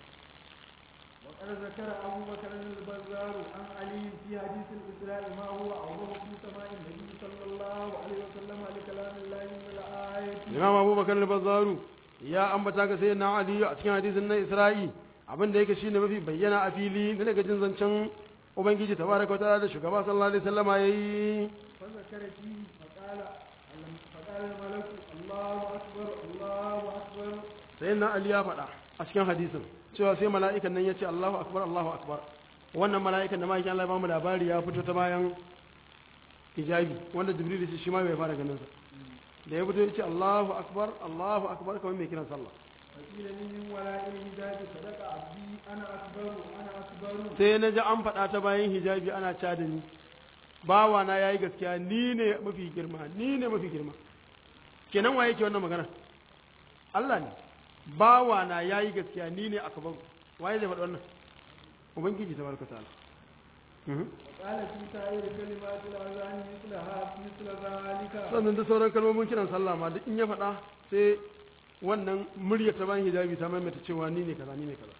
S2: وقد ذكر أبو بكر البزار عن علي في حديث الإسراء ما هو أوضح في سماع النبي صلى الله عليه وسلم لكلام الله من الآية
S1: Imam Abubakar al-Bazzaru ya ambata ga sayyidina Ali a cikin hadisin na Isra'i abin da yake shine mafi bayyana a fili na daga jin zancen Ubangiji tabaraka wa ta'ala da shugaba sallallahu alaihi wasallama yayi
S2: فذكر فيه فقال فقال الملك الله أكبر الله أكبر
S1: sayyidina Ali ya faɗa a cikin hadisin cewa sai mala'ikan nan ya ce Allahu akbar Allahu akbar wannan mala'ikan da ma'aikin Allah ya bamu labari ya fito ta bayan hijabi wanda Jibril shi shi ma bai fara ganin sa da ya fito ya ce Allahu akbar Allahu akbar kamar mai kiran sallah
S2: فقيل لي من وراء الحجاب صدق عبدي أنا أكبر أنا أكبر
S1: sai na ji an faɗa ta bayan hijabi ana ca da ni bawana ya yi gaskiya ni ne mafi girma ni ne mafi girma kenan wa yake wannan magana Allah ne bawana ya yi gaskiya ni ne aka babu waye zai faɗi wannan ubangiji ta barka ta'ala Mhm.
S2: وقال في سائر كلمات الأذان مثلها مثل ذلك
S1: sannan da sauran kalmomin kiran sallah ma duk in ya faɗa sai wannan murya ta bayan hijabi ta maimaita cewa ni ne kaza ni ne kaza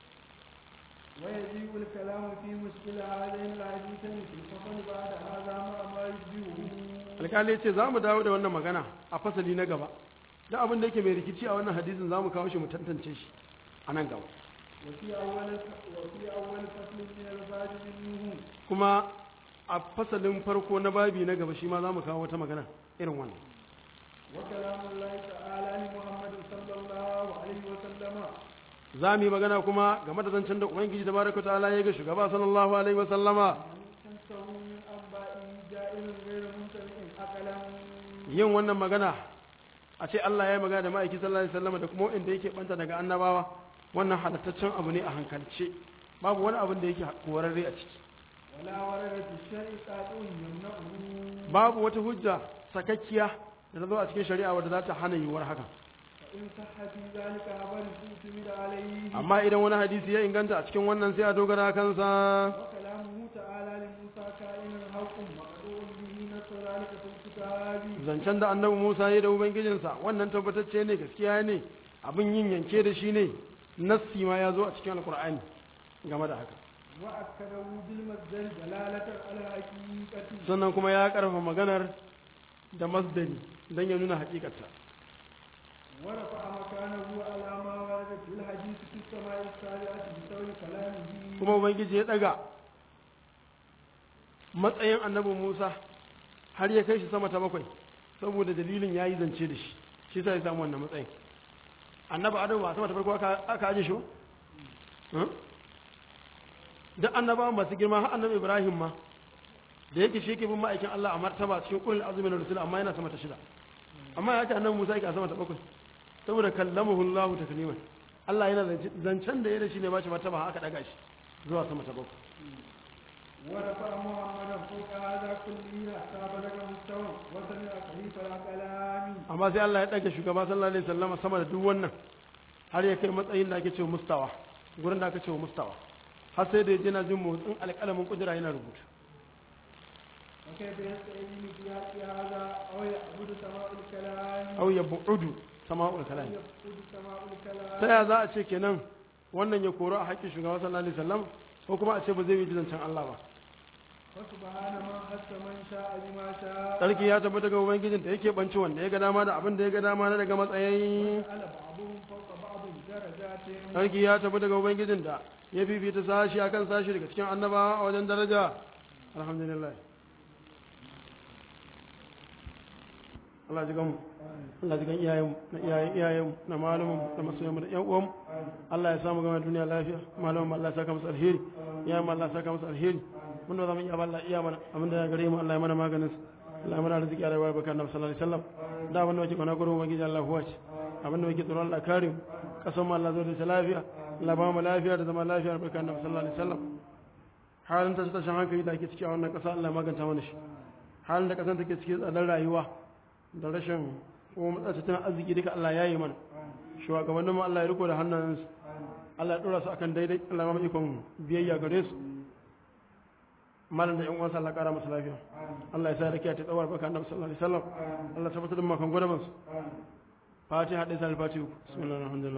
S2: ويجيء الكلام في مشكل هذين الحديثين في الفصل بعد هذا مع ما يشبهه
S1: alkali ya ce za mu dawo da wannan magana a fasali na gaba da abin da yake mai rikici a wannan hadisin za mu kawo shi mu tantance shi a nan gaba
S2: وفي أول وفي أول فصل من الباب منه
S1: kuma a fasalin farko na babi na gaba shi ma za mu kawo wata magana irin wannan
S2: وكلام الله تعالى لمحمد صلى الله عليه وسلم
S1: za mu yi magana kuma game da zancen da ubangiji da baraka ta'ala ya ga shugaba sallallahu alaihi wa sallama
S2: تنسه من أنبائه جائر غير ممتنع أقلا
S1: yin wannan magana a ce Allah ya yi magana da ma'aiki sallallahu alaihi wa sallama da kuma inda yake banta daga annabawa wannan halattaccen abu ne a hankalce babu wani abin da yake korarre a ciki
S2: ولا ورد في الشرع قاطع يمنعه
S1: babu wata hujja sakakkiya da ta zo a cikin shari'a wadda za ta hana yiwuwar hakan
S2: فإن صح في ذلك خبر اعتمد عليه
S1: amma idan wani hadisi ya inganta a cikin wannan sai a dogara kansa
S2: وكلامه تعالى لموسى كائن حق مقطوع به نص ذلك في الكتاب
S1: zancen da annabi Musa ya da ubangijinsa wannan tabbatacce ne gaskiya ne abin yin yanke da shi ne nassi ma ya zo a cikin alkur'ani game da haka
S2: وأكده بالمصدر دلالة على الحقيقة
S1: sannan kuma ya karfa maganar da masdari don ya nuna hakikarta
S2: ورفع مكانه على ما ورد في الحديث في السماء السابعة بسبب كلامه
S1: kuma ubangiji ya daga matsayin annabi Musa har ya kai shi sama ta bakwai saboda dalilin ya yi zance da shi shi sai ya samu wannan matsayin annabi adamu ba sama ta farko aka aka aje shi ba Hmm? duk annabawan masu girma har annabi ibrahim ma da yake shi ke bin ma'aikin Allah a martaba cikin ulul azmi na rusul amma yana sama ta shida amma ya ce annabi Musa yake a sama ta bakwai saboda kallamahu Allah takliman Allah yana zance- zancen da ya da shi ne ba shi martaba har aka daga shi zuwa sama ta bakwai
S2: ورفع محمدا فوق هذا كله حتى بلغ مستوى وسمع خليفه الكلام
S1: amma sai Allah ya ɗaga shugaba sallallahu alaihi wasallam sama da duk wannan har ya kai matsayin da ake cewa mustawa gurin da aka cewa mustawa har sai da ya je na jin motsin alƙalamin kudura yana rubutu
S2: وكيف يستعين في حق هذا او يعبد سماء الكلام
S1: aw ya bu'udu sama'ul kalam
S2: يعبد سماء الكلام
S1: ta ya za a ce kenan wannan ya koro a haƙƙin shugaba sallallahu alaihi wasallam ko kuma a ce ba zai yi zancen Allah ba
S2: فسبحان من حس من شاء بما شاء
S1: sarki ya tabbata ga ubangijin da yake banci wanda ya ga dama da abin da ya ga dama na daga matsayi
S2: على بعضهم فوق بعض درجات
S1: sarki ya tabbata ga ubangijin da ya fifita sashi akan sashi daga cikin annabawa a wajen daraja alhamdulillah Allah ji gamu Allah ji gan iyayen na iyayen iyayen na malamin da masoyan da yan uwan Allah ya samu gama duniya lafiya malamin Allah ya saka musu alheri iyayen Allah ya saka musu alheri mun da zamu iya ba Allah iya mana abin da ya gare mu Allah ya mana maganin sa Allah ya mana arziki a rayuwar bakar Nabi sallallahu alaihi wasallam da abin da yake kwana gurin ubangiji Allah huwa ce abin da yake tsoron Allah kare mu kasan mu Allah zo da lafiya Allah ba mu lafiya da zama lafiya bakar Nabi sallallahu alaihi wasallam halin ta tashin hankali da ake ciki a wannan kasa Allah ya maganta mana shi halin da kasan take ciki tsadar rayuwa da rashin ko matsatsin arziki duka Allah ya yi mana shugabannin mu Allah ya riko da hannunsu Allah ya dora su akan daidai Allah ya ba mu ikon biyayya gare su malam da yan uwansa Allah kara masa lafiya Allah ya sa rakiya ta tsawar baka annabi sallallahu alaihi wasallam Allah ya tabbatar da makan gwada su fatiha da sal fatiha bismillahir rahmanir rahim